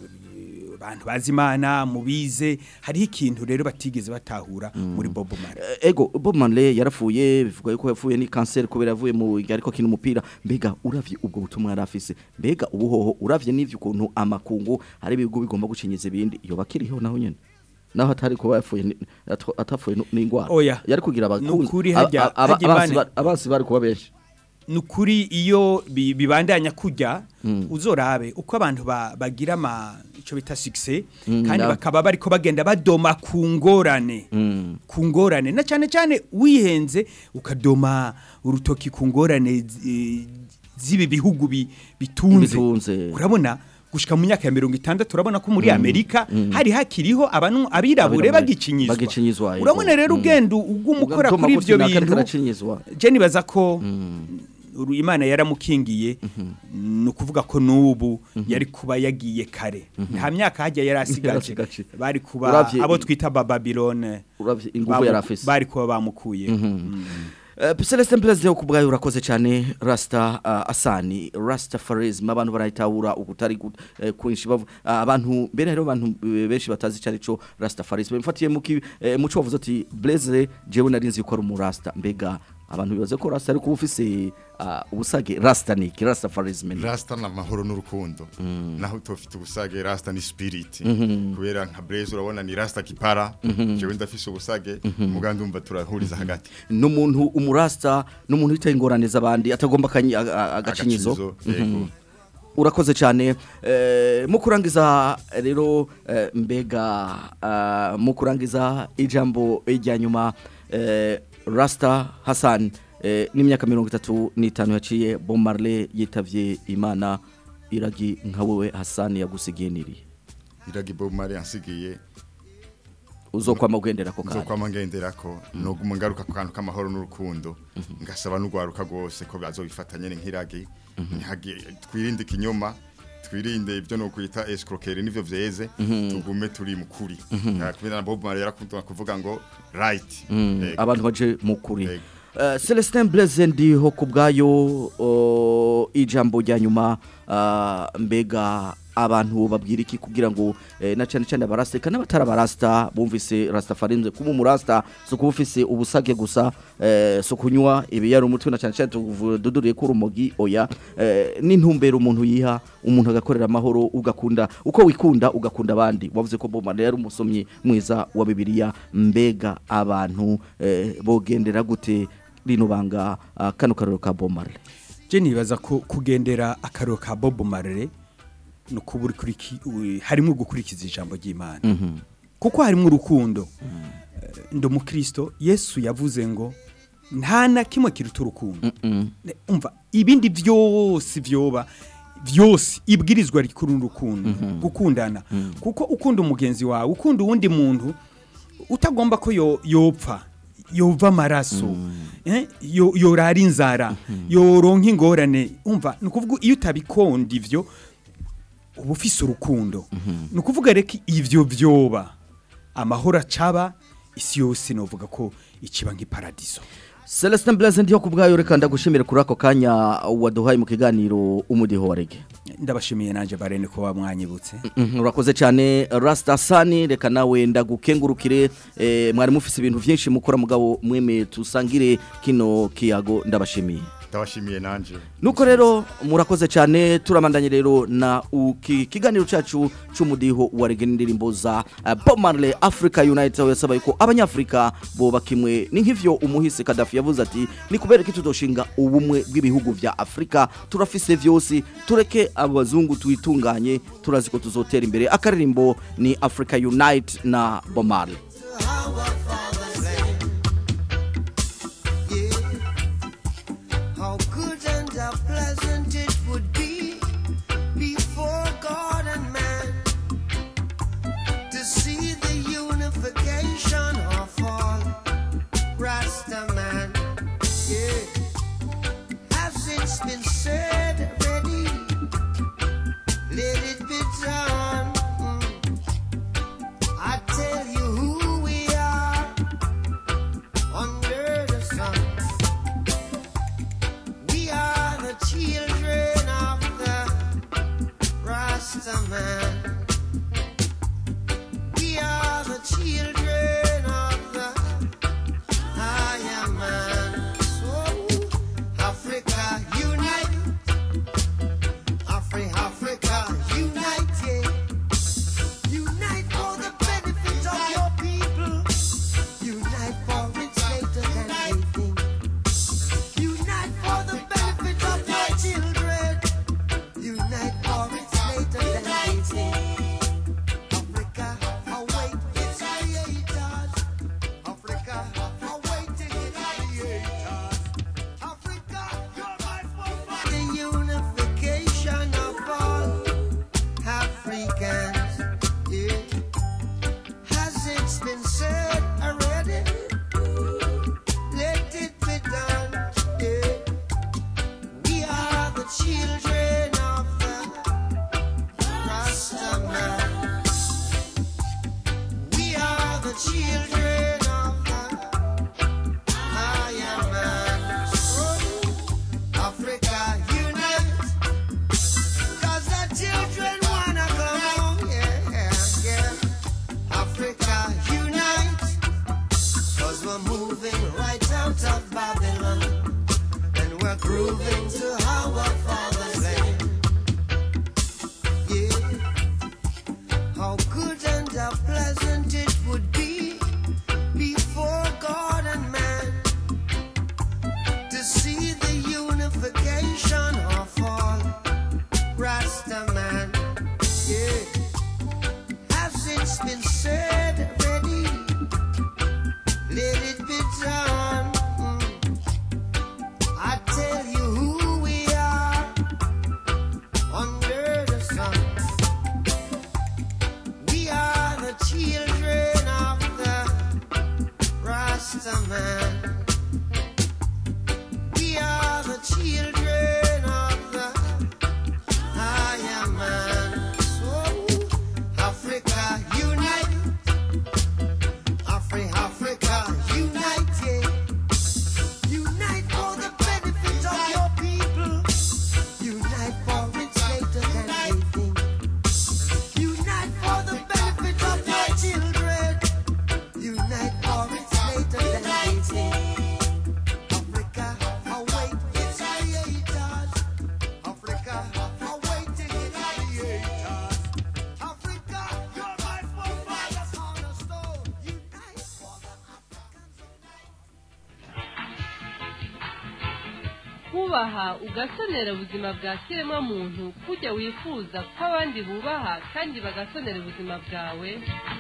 bantu bazi imana mu bize hariho ikintu rero batigeze batahura muri Bobo Marley Eh, ego Bob Marley yarapfuye bivuga yuko yapfuye ni cancer kubera yavuye mu ariko kina umupira mbega uravye ubwo butumwa yarafise mbega ubuhoho uravye n'ivyo ukuntu amakungu hari ibigo bigomba gucinyiza ibindi iyo bakiriho naho nyene naho atari kuba yapfuye ni- atwa- atapfuye nu- n'ingwara Oya. yari kugira abakunzi Nukuri aba- hajya- aba- hajya abansi Imana- ba- abansi bari kuba benshi nukuri iyo bi- bibandanya kujya Mm. uzorabe uko abantu ba- bagira ama ico bita success Mm, kandi na- bakaba bariko bagenda badoma ku ngorane Mm. ku ngorane na cyane cyane wihenze ukadoma urutoki ku ngorane zi- z'ibi bihugu bi- bitunze Bitunze. urabona gushika mu myaka ya mirongo itandatu urabona ko muri Mm, amerika mm. hari hakiriho abantu abirabure Abirabure bagikinyizwa bagikinyizwa, yego. urabona rero Mm. ugenda uguma ukora Ugatuma kuri kuti ivyo naka ariko bintu aracinyizwa. je nibaza ko uru- imana yaramukingiye ni ukuvuga ko n'ubu yari kuba yagiye kare nta myaka hajya yari asigaje Yarasigaje. bari kuba Uravye- abo twita bababilone uravye ingufu yari afise. bari kuba bamukuye Uh, Celestin Perezida kubwayo urakoze cyane Rasta uh, Asani Rasta Farism abantu barayitahura ukutari gut- eh, kwinshi bavu uh, abantu mbere rero abantu eh, benshi batazi cyari cyo Rasta Farism mfatiye mu ki- eh, muco wavuze ati Blaze jewe narinzi ko ari umurasta mbega abantu bibaze ko Rasta ari kuba ufise uh, ubusage Rasta ni iki? Rasta Farism ni Rasta na mahoro n'urukundo naho utofite ubusage Rasta ni spirit Mhm. kubera nka Blaze urabona ni Rasta kipara Mhm. jewe ndafise ubusage muganda umva turahuriza hagati n'umuntu umurasta n'umuntu witaye ingorane z'abandi atagomba akanyi- a- a- agacinyizo Agacinyizo, yego. Mhm. urakoze cyane eh, mu kurangiza rero eh, mbega ah, mu kurangiza ijambo rya nyuma eh, Rasta Hassan eh, n'imyaka mirongo itatu n'itanu yaciye Bob Marley yitavye Imana iragi nka wowe Hassan yagusigiye niri iragi Bob Marley yansigiye uzokwama ugendera ko kandi nzokwama ngenderako noguma ngaruka ku kantu k'amahoro n'urukundo ngasaba n'ugwaruka rwose ko bazobifatanye nk'iragi ntihagi- twirinde ikinyoma twirinde ibyo no kwita escroquerie nivyo vyeze Mhm. tugume turi mukuri Mhm. Ah, kubera na Bob Marley yarakunda kuvuga ngo right Mm, Yego. abantu baje mu kuri Uh, Celestin Blaise ndiho ku bwayo uh, ijambo rya nyuma uh, mbega abantu babwira iki kugira ngo eh, na cyane cyane abarasta kandi abatari abarasta bumvise rastafarism kuba umurasta so kuba ufise ubusage gusa eh, so kunywa ibiyari umutwe na cyane cyane tuduriye ko urumogi oya eh, n'intumbero umuntu yiha umuntu agakorera amahoro ugakunda uko wikunda ugakunda abandi wavuze ko Bob Marley yari umusomyi mwiza wa Bibiliya mbega abantu eh, bogendera gute rino banga uh, kano karero ka Bob Marley je nibaza ko kugendera akariro ka Bob Marley no kuburi kuri ki- u- harimo gukurikiza ijambo ry'Imana Mhm. kuko harimo urukundo Eh, ndi umukristo Yesu yavuze ngo nta na kimwe kiruta urukundo Ne- umva ibindi byose vyoba vyose ibwirizwa rikuru n'urukundo gukundana kuko ukunda umugenzi wawe ukunda uwundi muntu utagomba ko yo- yopfa yova amaraso eh, yo- yorara inzara yoronka ingorane umva ni ukuvuga iyo utabikonda ivyo uba ufise urukundo ni ukuvuga reka ivyo vyoba amahoro acaba isi yose novuga ko ikiba nk'iparadiso Celestin Blaise ndiho ku bwayo reka ndagushimire kuri ako kanya waduhaye mu kiganiro umudiho wa rege ndabashimiye nanje barene kuba mwanyibutse Mhm, urakoze cyane Rastasani reka nawe ndagukengurukire eh, mwari mufise ibintu byinshi mukora mugabo mweme tusangire kino kiyago ndabashimiye ndabashimiye nanje Nuko rero murakoze cyane turamandanye rero na uki kiganiro cacu c'umudiho wa reggae n'indirimbo za uh, Bob Marley Africa United aho yasaba yuko abanyafrika boba kimwe ni nk'ivyo umuhisi Gaddafi yavuze ati ni kubera ko tutoshinga ubumwe bw'ibihugu vya Afrika turafise vyose tureke abazungu tuyitunganye turazi ko tuzotera imbere akaririmbo ni Africa Unite na Bob Marley How good and how pleasant it would be before God and man to see the unification of all Rasta man. Yeah, as it's been said already, let it be done. Mm. I tell you who we are under the sun. We are the children of the Rasta man. We are the children of the higher man. So Africa unite, Afri Africa unite, yeah. Unite for the benefit of your people. Unite for its greater than anything. Unite for the benefit of your children. Unite for its greater than anything. Africa, await its creators. Africa, awaiting its creators. Africa, you're my forefather. The unification of all Africans. Yeah. Has it been said already? Let it be done. Yeah. We are the children of the Rasta man. We are the children of the higher man. So, Africa unite. Cause the children wanna come home. Yeah, yeah. Africa unite. Cause we're moving right out of Babylon. And we're grooving to our father's land. Yeah. How good and how pleasant it would be before God and man to see the unification of all Rasta man. Yeah. As it's been said already, let it be done. Mm. I tell you who we are under the sun. We are the children of the Rasta man. We are the children of the higher man. So, Africa unite. Afri Africa unite. Yeah. Unite for the benefit of your people. Unite for its greater than anything. Unite for the benefit of your children. Unite for its greater than anything. Africa, await its creators. Africa, awaiting its creators. Africa, you're my forefathers on a stone. Unite for the kubaha ugasonera ubuzima bwa kiremwa muntu kujya wifuza ko abandi bubaha kandi bagasonera ubuzima bwawe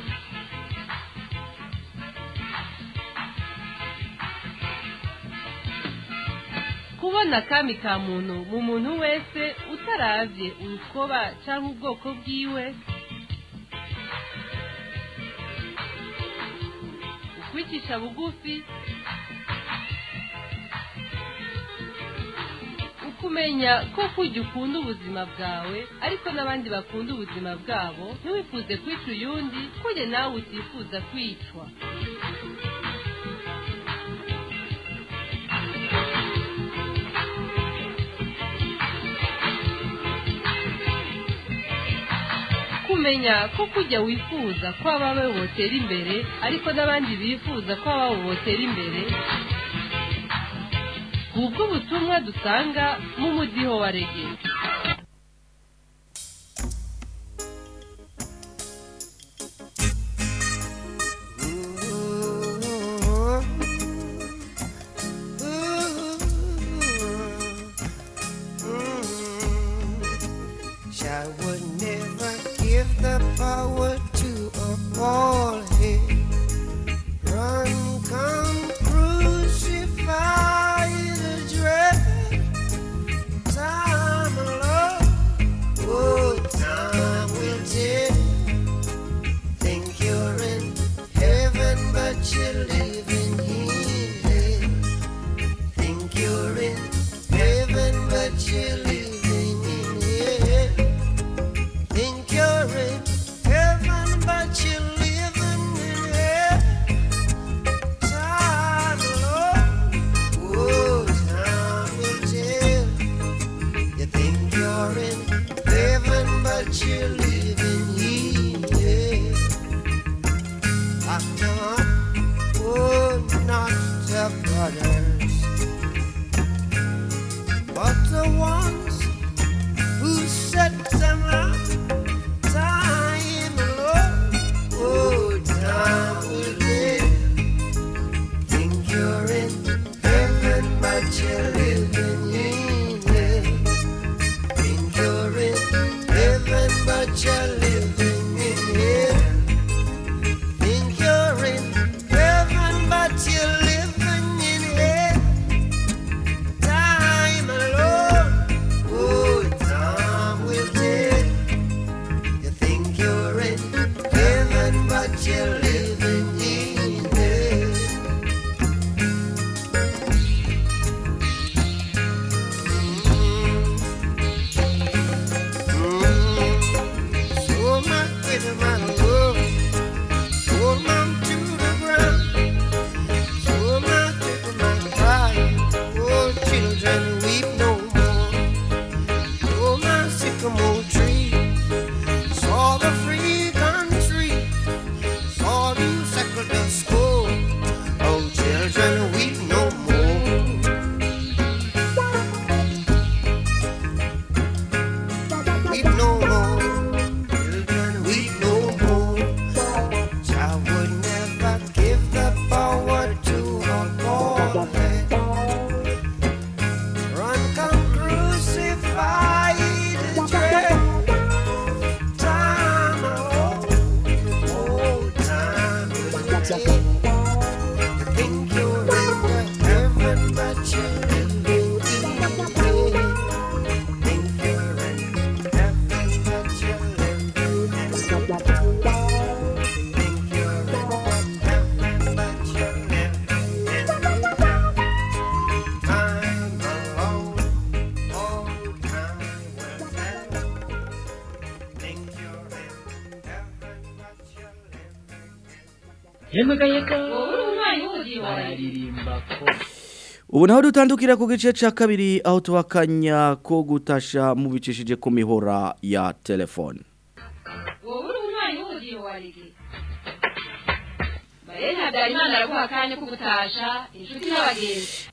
kubona akami ka muntu mu muntu wese utaravye urukoba cyangwa ubwoko bwiwe ukwicisha bugufi ukumenya ko kujya ukunda ubuzima bwawe ariko n'abandi bakunda ubuzima bwabo ntiwifuze kwica uyundi kujya nawe utifuza kwicwa kumenya ko kujya wifuza ko abawe botera imbere ariko n'abandi bifuza ko ababo botera imbere ubwo butumwa dusanga mu mudiho wa rege I would never give the power to a bald head. Run, come, crucify the dread. Time alone, oh, time will tell. Think you're in heaven, but you're living here. Think you're in heaven, but you're living in here. Think you're in heaven, but you're living in hell. Time alone, oh, time will tell. You think you're in heaven, but you're living here. Ah, no, oh, not the brothers, but the ones who set them up. Time alone, oh, time will tell. Think you're in heaven, but you're living in hell. Think you're in heaven, but you're living in hell. Think you're in heaven, but you're living in hell. Time alone, oh, time will tell. You think you're in heaven, but you're living in hell. So my baby, my love, hold mom to the ground. So my baby, my cry, oh children weep no more. Oh my sycamore tree, saw the free country, saw you circle the school. Oh children weep no more. Weep no more. Children weep no more. I would never give the power to a boy. Run, come crucify the dread. Time alone, oh time will tell. You think you're in the heaven, but you're living in hell. Think you're in heaven, but you're living in hell. Think you're in heaven, but you're living in hell. Time alone, oh time will tell. Think you're in heaven, but you're yemwe gayega wowe uri umwanya w'umudiho wa rege bararirimba ko ubu naho dutandukira ku gice cya kabiri aho tubakanya ko gutasha mubicishije ku mihora ya telefone wowe uri umwanya w'umudiho wa rege marene habyarimana araguha akanya ko gutasha inshuti n'abagenzi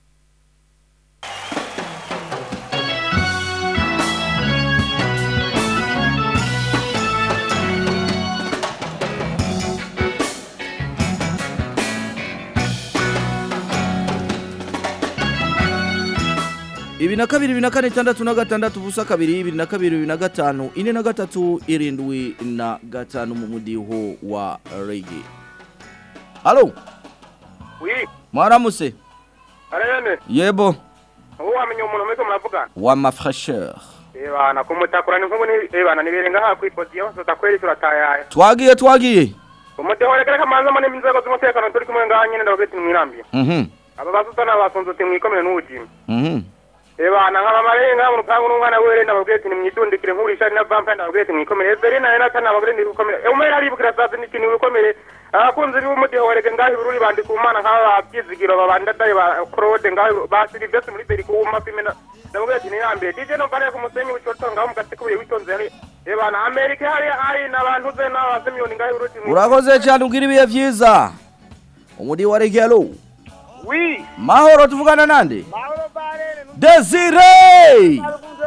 ibi na kabiri ibi na kane itandatu na gatandatu ubusa kabiri ibiri na kabiri ibiri na gatanu ine na gatatu irindwi na gatanu mu mudiho wa rege halo wi mwaramutse arene yebo ubu wamenya umuntu muriko muravugana wa mafresheur ebana kumutakura ni nkubu ni ebana nibirenga ha kwipodiyo tutakweri turatayaye twagiye twagiye umudeho reka kamanza mo n'inzego z'umutekano turi kumwe ngaha nyene ndababwira ati mwirambiye mhm aba basutana basunze uti mwikomere n'ubujima mhm ebana nkaba marenga mu rupangu n'umwana were ndababwira ati nimwidundikire nk'urishari na vampire ndababwira ati mwikomere everina rero ata nababwira ndi gukomere umwe aribwira saa sita ikintu wikomere abakunzi b'umudeho wereke ngaho ibururi bandi ku mana nk'aba babyizigiro babandadaye ba claude ngaho ba silivestre muri beri kuwuma pime ndababwira ati nirambiye dj no mbane ku musenyi w'icoto ngaho mu gati kubuye witonze yari ebana amerika hari hari n'abantu ze n'abazimiyoni ngaho uruti urakoze cyane ubwira ibihe byiza umudi wa regalo wi mahoro tuvugana nande desire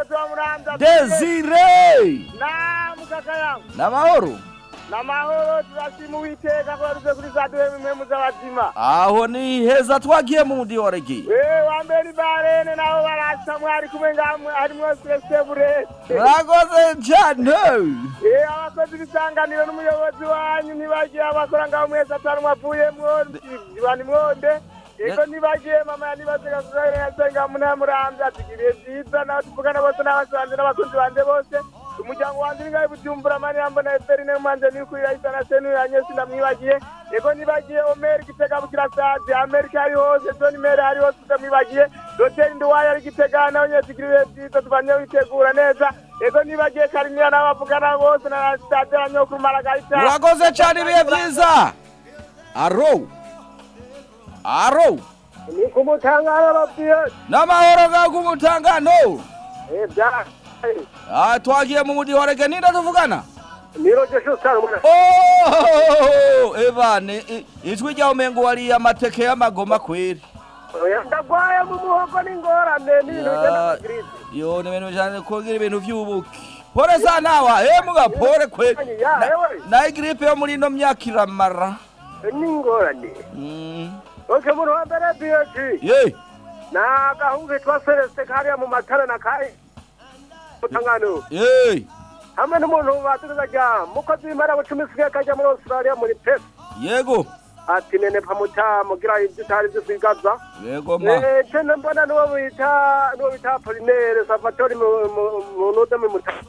desire na mukaka yangu na mahoro na mahoro turashima uwiteka ko yaruze kuri za duhe impemu z'abazima aho ni heza twagiye mu mudi wa regi Eh, wambere ni barene nabo barasa mwari kumwe ngamwe harimwo Celestin Burete urakoze cyane Eh, abakozi b'isanganiro n'umuyobozi wanyu ntibagiye abakora ngaho mwese atari mwavuyemwo bani mwonde eko ntibagiye mama yanibazega kuzaire yasenga munamuramvye atugiriye vyiza nawe tuvugana bose n'abasanze n'abakunzi banje bose umuryango wanje ningahe bujumbura mani yambona eferine manje nikurira isana senuyanye sindamwibagiye eko nibagiye omeri gitega bukirasazi amerika ari hose john mere ari hose ndamwibagiye doteri nduwaye ari gitega nawe nyene tugiriye vyiza tubanye witegura neza eko nibagiye karimira n'abavugana bose na stade ya nyokuru maragarita urakoze cyane ibihe byiza aro aro ni ku mutangano babwiye n'amahoro ga ku mutangano eh bya ah twagiye mu mudi wa regi ninde tuvugana niroje shusara umwana Oh, ebane i- ijwi ryawe umengo wariye amateke y'amagoma kweri ndagwaye mu muhogo n'ingorane n'ibintu bigenda Ya- yo ni ibintu bijanye kugira ibintu vy'ubuki pore sana wa eh muga pore kweri Ya, ewe. na igripe yo muri ino myaka iramara n'ingorane Mm. oke muntu wa mbere biyoji ye na gahungu kitwa celestin kariya mu matara na kayi mutangano ye hamwe n'umuntu baturuza rya mukozi w'imara bucumi sigaye kajya muri australia muri pesi yego ati nene pamuta mugira ibyo utari byo kwigaza yego ma Eh, tena mbona nuwo bita nuwo bita Apollinaire Salvatore mu mu- mu nude mu mutaka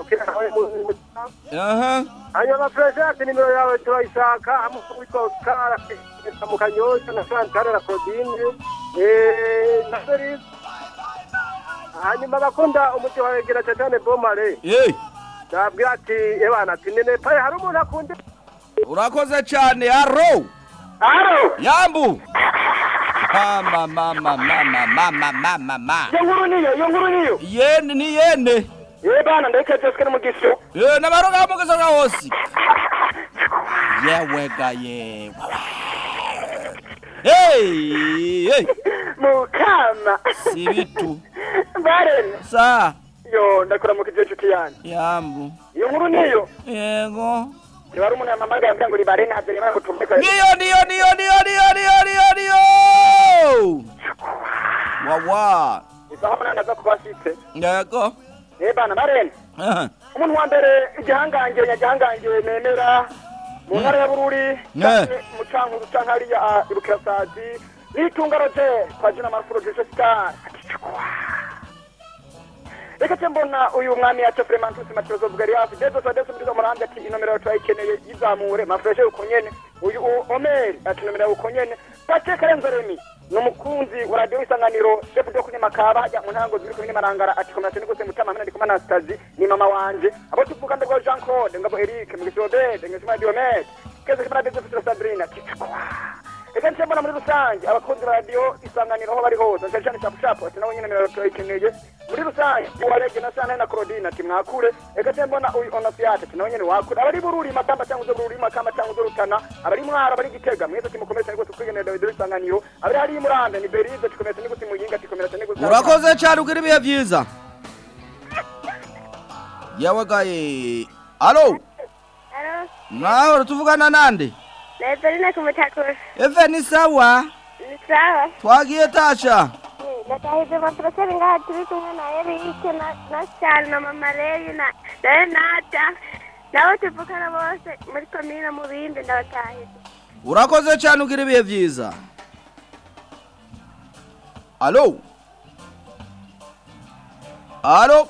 aha hanyuma Fresh ati nimero yawe turayishaka hamwe witwa Oscar ati mu kanyosha na Chantal na Claudine eh na Doris hanyuma bakunda umuti wa Egera cyane Bomare ye ndabwira ati ebana ati nene paye hari umuntu akunda urakoze cyane aro aro yambu mama mama mama mama mama ma iyo nkuru niyo iyo nkuru niyo yene ni yene ye bana ndekejejwe n'umugisho ye n'abaroga mugeza ga hose yewe ga ye hey hey mukama si bitu barene sa yo ndakora mu kijeje inshuti yanjye yambu iyo nkuru niyo yego niba ari umuntu yamamaga yambwira ngo ribare ntabyo rimwe ngo tumvike niyo niyo niyo niyo niyo niyo niyo niyo wawa isaha umunani aza kuba ashyitse yego ye bana barene aha umuntu wa mbere igihangange nyagihangange nemera mu ntara ya bururi Ne. mu cankuru canke hariya ibukirasazi nitunga roje twajina marufuro jeje star reka ce mbona uyu mwami yacu fremantusi matirozo bugariyafi dezo sa dezo murizo murambye ati inomero yawe turayikeneye yizamure mafreshe uko nyene uyu u- omeri ati inomero yawe uko nyene pace karenzo remi ni umukunzi wa radiyo isanganiro shefu ryo kunyamakaba hajya mu ntango ziri kumwe marangara ati komera cyane rwose mutama hamwe ndi kumwe na stazi ni mama wanje abo tuvuga ndabwo jean claude ngabo eric mugisobede ngeshima diomed keze kimana dezo fitro sandrina kitakwa reka nce mbona muri rusange abakunzi ba radiyo isanganiro aho bari hose cyane cyane shapu shapu ati nabo nyine nimero turayikeneye muri rusange uwarege na sana na claudine ati mwakure reka nce mbona uyu onofiyate ati nawe nyine wakure abari bururi makamba cyangwa uzo bururi makamba cyangwa uzo rutana abari mwara abari gitega mwese ati mukomere cyane rwose twigenera radiyo isanganiro abari hariya murambe ni berize tukomere cyane rwose muyinga ati komera cyane rwose urakoze cyane ugira ibihe byiza yawagaye alo Alo, nawe tuvugana nande Leverine kumutakura. eve ni sawa Ni sawa. twagiye tasha Ndatahize maproferi ngaha turi kumwe na Eric na na Charles na Mama Leyi na na Renata. Nabo tuvukana bose muri komine mu bindi ndabatahize. urakoze cyane ugira ibihe byiza alo alo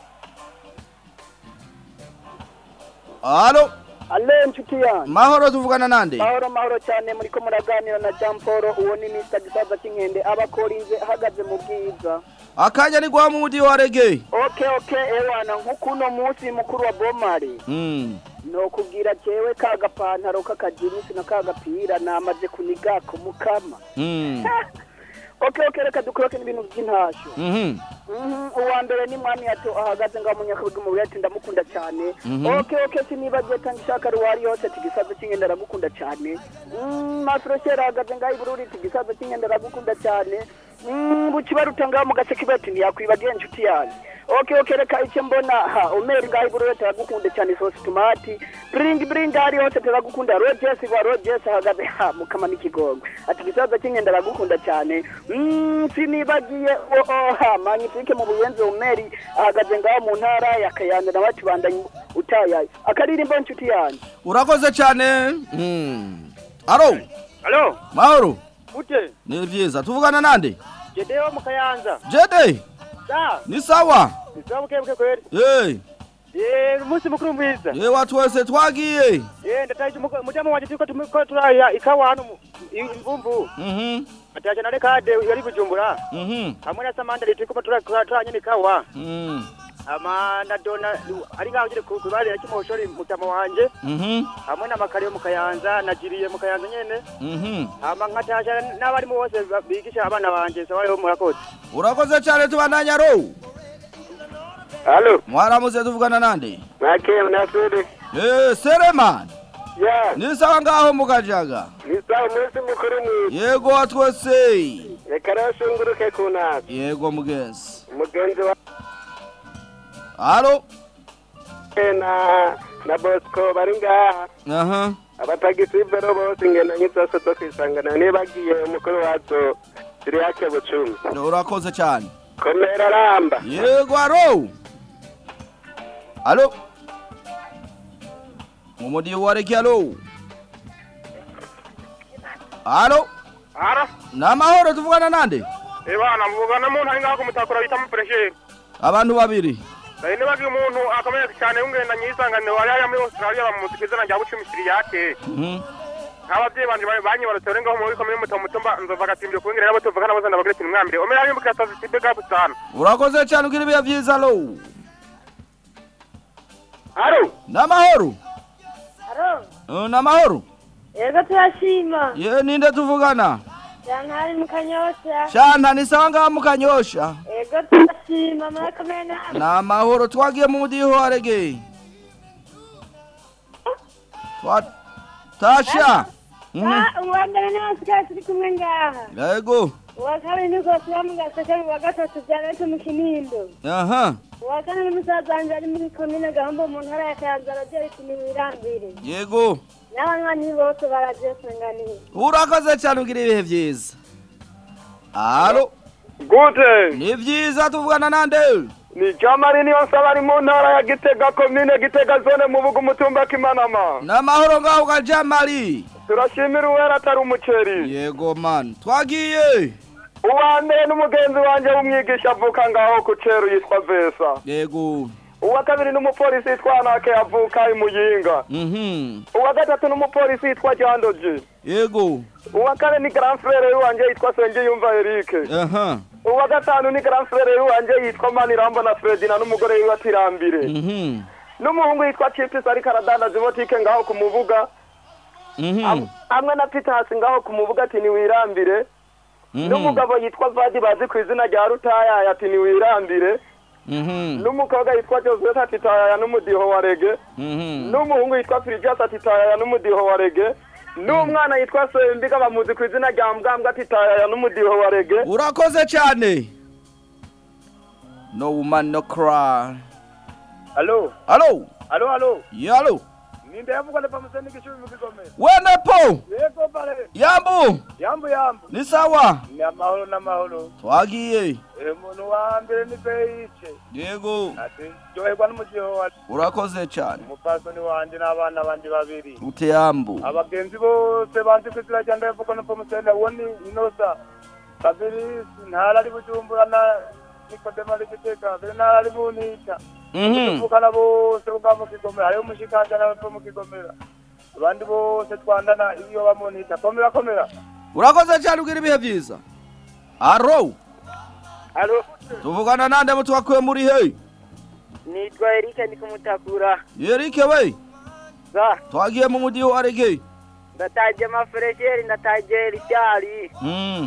alo ale nshuti yanjye mahoro tuvugana nande mahoro mahoro cyane muri ko muraganira na jean paul uwo ni mr gisaza cy'inkende aba akorinze ahagaze mu bwiza akanya ni gwa mudi wa rege oke oke ewana nk'ukuno munsi mukuru wa bomari mm. nokubwira jewe ka gapantaro k'akajinisi na ka gapira namaze kuniga ku mukama mm. okay okay reka dukoroke n'ibintu by'intasho Mhm. Mhm, uwa mbere ni mwami yato ahagaze ngaho mu nyakabuga mu ati ndamukunda cyane Mhm. okay okay sinibagiye tanga ishaka ruwari yose ati gisaza cy'ingenda ndagukunda cyane Mm, mafuresheri ahagaze ngaho ibururi ati gisaza cy'ingenda ndagukunda cyane Mm, bukibaruta ngaho mu gace kibati ntiyakwibagiye inshuti yanjye okay okay reka icyo mbona ha umeri ngaho ibururi ati aragukunda cyane sosi tomati bring bring ari hose ati aragukunda rogers wa rogers ahagaze ha mukama n'ikigongo ati gisaza cy'ingenda aragukunda cyane Mm, sinibagiye o o ha magnifique mu buyenzi umeri ahagaze ngaho mu ntara ya kayanza nawe ati bandanye utayaye akaririmbo inshuti yanjye urakoze cyane Mm. alo Alo, mahoro ute? ni byiza tuvugana nande Jedeo mu Kayanza. jede Da, ni sawa nisabuke buke kweli. Eh, Eh, umunsi mukuru mwiza. ye watu wese twagiye Eh, ndataje mujamo wanje tuko tumiko turaya ikawa hano mu- i- imvumvu. Mhm. Ataje na rekade yari bujumbura. Mhm. Hamwe na Samanda liti ko turaya turanya nikawa. Mm. Ama na dona ari ngaho nyine ku kubare ya kimoshori mutama wanje. Mhm. Hamwe na makariyo mu Kayanza najiriye mu Kayanza nyene. Mhm. Ama nkataje n'abari mu bose bigisha abana banje sawayo murakoze. urakoze cyane tubandanya ro Halo. mwaramuze tuvugana nande Mwake unasudi. Eh, sereman Ya. ni sawa ngaho mukajaga Ni sawa umunsi mukuru mwiza. yego watwese Reka rero shunguruke ku ntara. yego mugenzi Umugenzi wa alo na na Bosco bari ngaha. aha Abatagisi bero bose ingenda nk'izose zo kwisangana nibagiye umukuru wazo Siriyake Bucumi. urakoze cyane Komera ramba. yego aro alo umudi wareke alo alo Ara. namahoro tuvugana nande Ebana mvugana mu ntari ngaho kumutakura bita mu pressure. abantu babiri Dai nibagiye umuntu akomeye cyane ungenda nyisanganiro wari ari muri Australia bamuzika izina rya Bucumi Siriyake. Mhm. nk'ababyeyi banje banyibarutse bari ngaho muri komine muto mutumba nzova gatimbye kubingira nabo tuvuga nabo zanda bagire mwambire omera ari mbukira tazi tibe gapu sana urakoze cyane ugira ibihe byiza alo alo namahoro Aro, Eh, namahoro yego turashima. ye ninde tuvugana Jantari mu kanyosha. shanta ni sawa ngaho mukanyosha Yego turashima murakomeye namwe. namahoro twagiye mu mudiho warege Twa- tasha Mhm. Ah, uwa mbere n'abasigaye turi kumwe ngaha. yego Uwa kabiri ni rwose uba mu gaseke uwa gatatu byanetse mu kinindo. aha Uwa kane n'umusaza wanjye ari muri komine Gahombo mu ntara ya Kayanza aragiye iti wirambire. yego N'abanywanyi bose baragiye kuranganira. urakoze cyane ugira ibihe byiza alo gute ni byiza tuvugana nande ni jamari niyo nsaba ari mu ntara ya gitega komine gitega zone mu bugu umutumba kimanama namahoro ngaho ga jamali turashimira uwera atari umuceri yego man twagiye uwa mbere n'umugenzi wanjye w'umwigisha avuka ngaho ku ceru yitwa vesa yego uwa kabiri n'umupolisi yitwa anake avuka i muyinga mhm uwa gatatu n'umupolisi yitwa jandoji yego uwa kane ni grand frere wanjye yitwa sengiyumva erike aha uwa gatanu ni grand frere wanjye yitwa manirambo na fredina n'umugore wiwe atirambire mhm n'umuhungu yitwa chipis ariko aradandaza ibotike ngaho ku mubuga mhm hamwe na pitasi ngaho ku mubuga ati niwirambire Mhm. n'umugabo yitwa vadi bazi ku izina rya rutayaya ati niwirambire mhm n'umukobwa yitwa joseph ati tayaya n'umudiho wa rege mhm n'umuhungu yitwa firigas ati tayaya n'umudiho wa rege n'umwana yitwa sembiga bamuzi ku izina rya mbwambwa ati tayaya n'umudiho wa rege urakoze cyane no woman no cry Alo, alo alo, alo. yalo Ninde yavuga na pamuseni gishumi mu kigome. wene po Yego pale. yambu Yambu yambu. ni sawa Ni amahoro n'amahoro. twagiye Eh muntu wa mbere ni Beice. yego Ati joherwa n'umugiho wa urakoze cyane umupasoni wanje n'abana bandi babiri. ute yambu Abagenzi bose banzi ku izina rya ndavuga na pamuseni uwo ni Inosa. Kabiri ntara ari bujumbura na Nikodema ari giteka. Kabiri ntara ari bunita. Mhm. tuvukana bose bwa mu kigomera hariho umushikanja nawe mu kigomera abandi bose twandana iyo bamunita komera komera urakoze cyane ugira ibihe byiza aro Alo, tuvugana nande mutwakuye muri he nitwa Eric ndi kumutakura. yerike we Za, twagiye mu mudiho warege ndataje amaferesheri, ndataje Richard. mm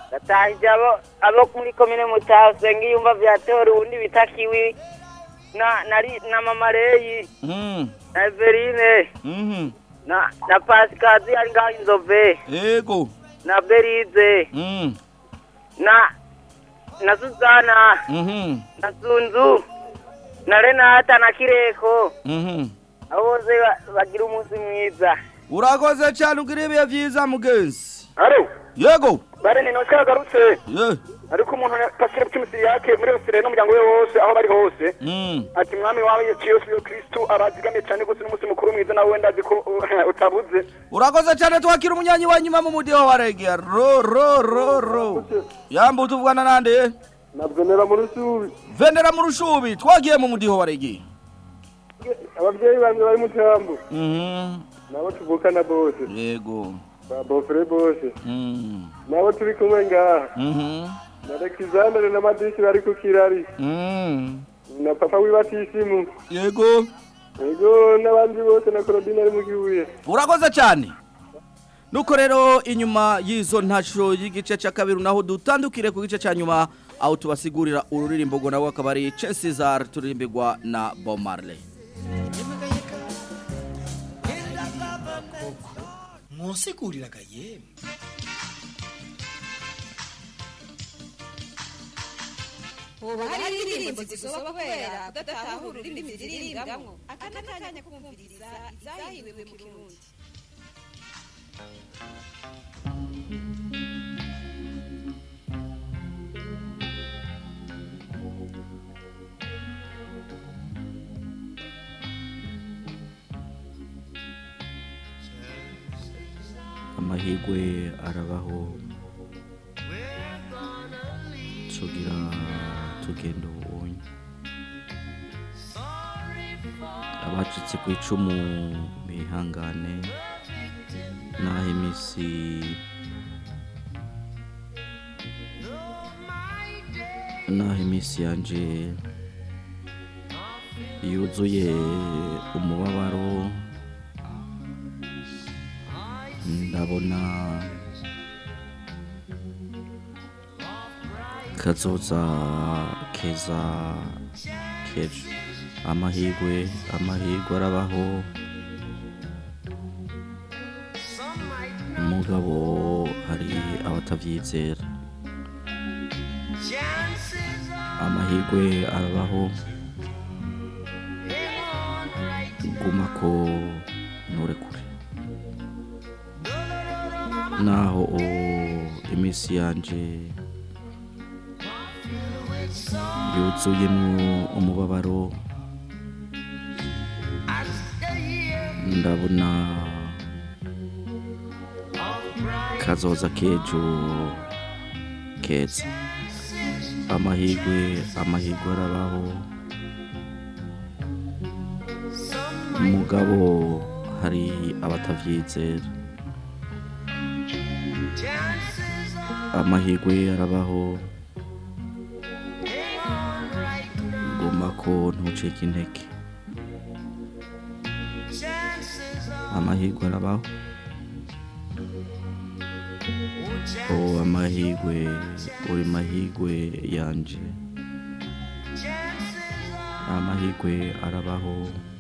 ndatahije abo abo muri komine mutaho senga iyumva vya tora uwundi bita kiwi na na, Ri- na mama reyi Mm. na everine Mhm. na na pasikazi ari ngaho inzove Yego. na berize Mm. na na suzana Mhm. na sunzu na renata na kireko Mhm. abo bose ba- bagira umunsi mwiza Urakoze cyane ugira ibihe byiza mugenzi. Alo. Yego. bare ni noce yagarutse Ye. ariko umuntu pasire cy'umusiri yake muri osire n'umuryango we wose aho bari hose Mm. ati mwami wawe yesu yo kristu arazigamiye cyane gose n'umunsi mukuru mwiza nawe wenda azi ko uh, utabuze Urakoze cyane twakira umunyanyi wa nyuma mu mudiho wa reggae. Ro ro ro ro. Yambu tuvugana nande? nabyonera mu rushubi Vendera mu rushubi twagiye mu mudiho wa reggae. ababyeyi banjye bari mu cyambu Mhm. nabo tuvukana bose Yego. ba bofure bose Mm. nabo turi kumwe ngaha Mhm. na alexandre na madishi bari ku kirari Mm. na papa wibatisimu Yego. yego n'abandi bose na claudine ari mu gihuye Urakoze cyane. Nuko rero inyuma y'izo ntaco y'igice cya kabiri naho dutandukire ku gice cya nyuma aho tubasigurira ururirimbo ngo nawe akaba ari Cesar turirimbirwa na Bob Marley. mwosiguriraga yemwe ubu hari indirimbo zisoba kubera kudatahura ururimi ziririmbwamo aka ni akanya ko kumviriza izahiwe mu kirundi amahirwe arabaho tugira tugenda ubunye abacitse ku icumu bihangane naho iminsi naho iminsi yanje yuzuye umubabaro ndabona kazoza keza kejo amahirwe amahirwe arabaho umugabo hari abatabyizera amahirwe arabaho guma ko nturekure naho o- iminsi yanje yuzuyemo umubabaro ndabona kazoza kejo keza amahirwe amahirwe arabaho umugabo hari abatavyizera amahirwe arabaho guma ko ntucike intege amahirwe arabaho o amahirwe uri mahirwe yanje amahirwe arabaho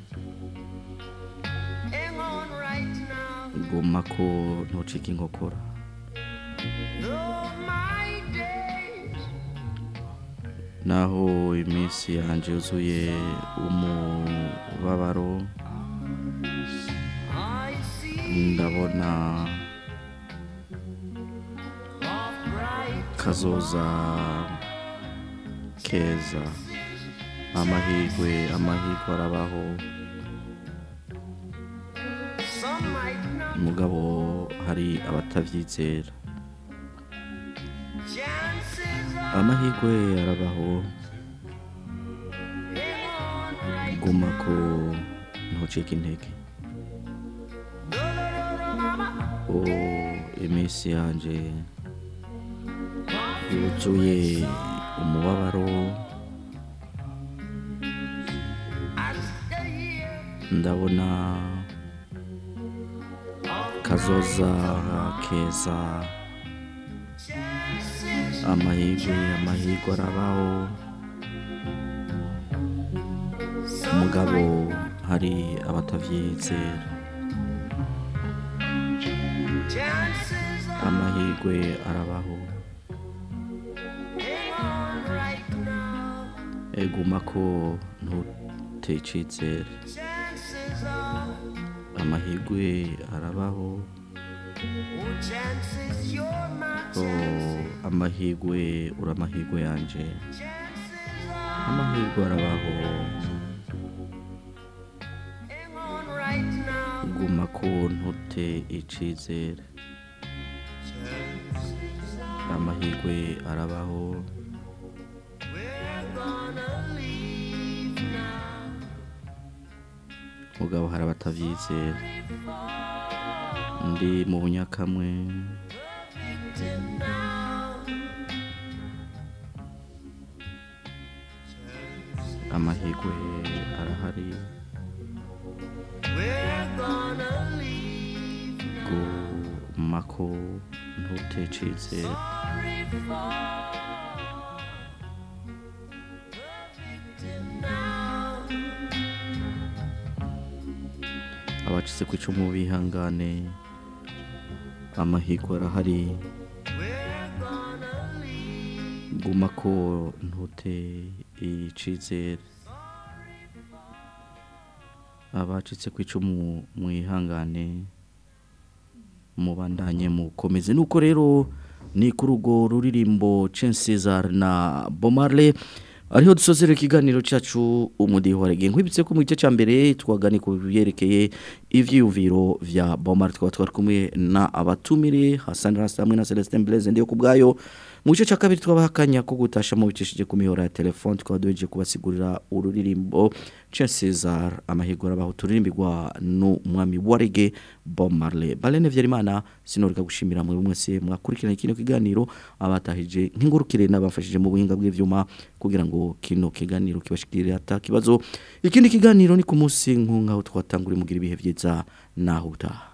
guma ko ntucike inkokora naho iminsi yanjye yuzuye umubabaro ndabona kazoza keza amahirwe amahirwe arabaho umugabo hari abatabyizera amahirwe arabaho guma ko ntucike intege o iminsi yanjye yuzuye umubabaro ndabona kazoza keza amahirwe amahirwe arabaho umugabo hari abatavyizera amahirwe arabaho eguma ko ntutecitsere amahirwe arabaho oh, amahirwe uri amahirwe yanje amahirwe arabaho guma ko ntute icizere amahirwe arabaho mugabo hari abatavyizera ndi mu bunyakamwe amahirwe arahari gumako ntutecizera abacitse ku icumu bihangane amahirwe arahari guma ko ntute icizere abacitse ku icumu mwihangane mubandanye mukomeze nuko rero ni kuri urwo ruririmbo Cesar na Bomarle ariho dusozera ikiganiro cyacu umudiho warege nkwibitse ko mu gice cya mbere twagani ku byerekeye ivyiyumviro vya Bomar twaba twari kumwe na abatumire Hassan Rasta hamwe na Celestin Blaise ndiyo kubgayo mu gice cya kabiri twabahakanya ko gutasha mu bicishije ku mihora ya telefone twaba duhejeje kubasigurira ururirimbo Cesar amahigura abaho turirimbirwa n'umwami wa reggae Bob Marley Balene Vyerimana sinorika gushimira muri mwese mwakurikirana kino kiganiro abatahije nk'ingurukire n'abafashije mu buhinga bw'ivyuma kugira ngo kino kiganiro kibashikirire ata kibazo ikindi kiganiro ni ku munsi nkunga twatanguriye mugira ibihe vyiza naho utaha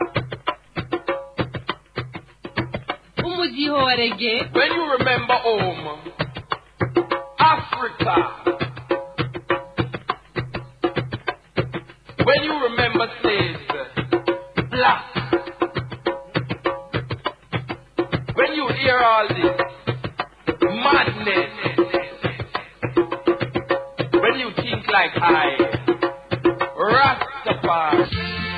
umudiho wa rege When you remember home, Africa. When you remember slaves, black. When you hear all this madness, when you think like I, Rastafari.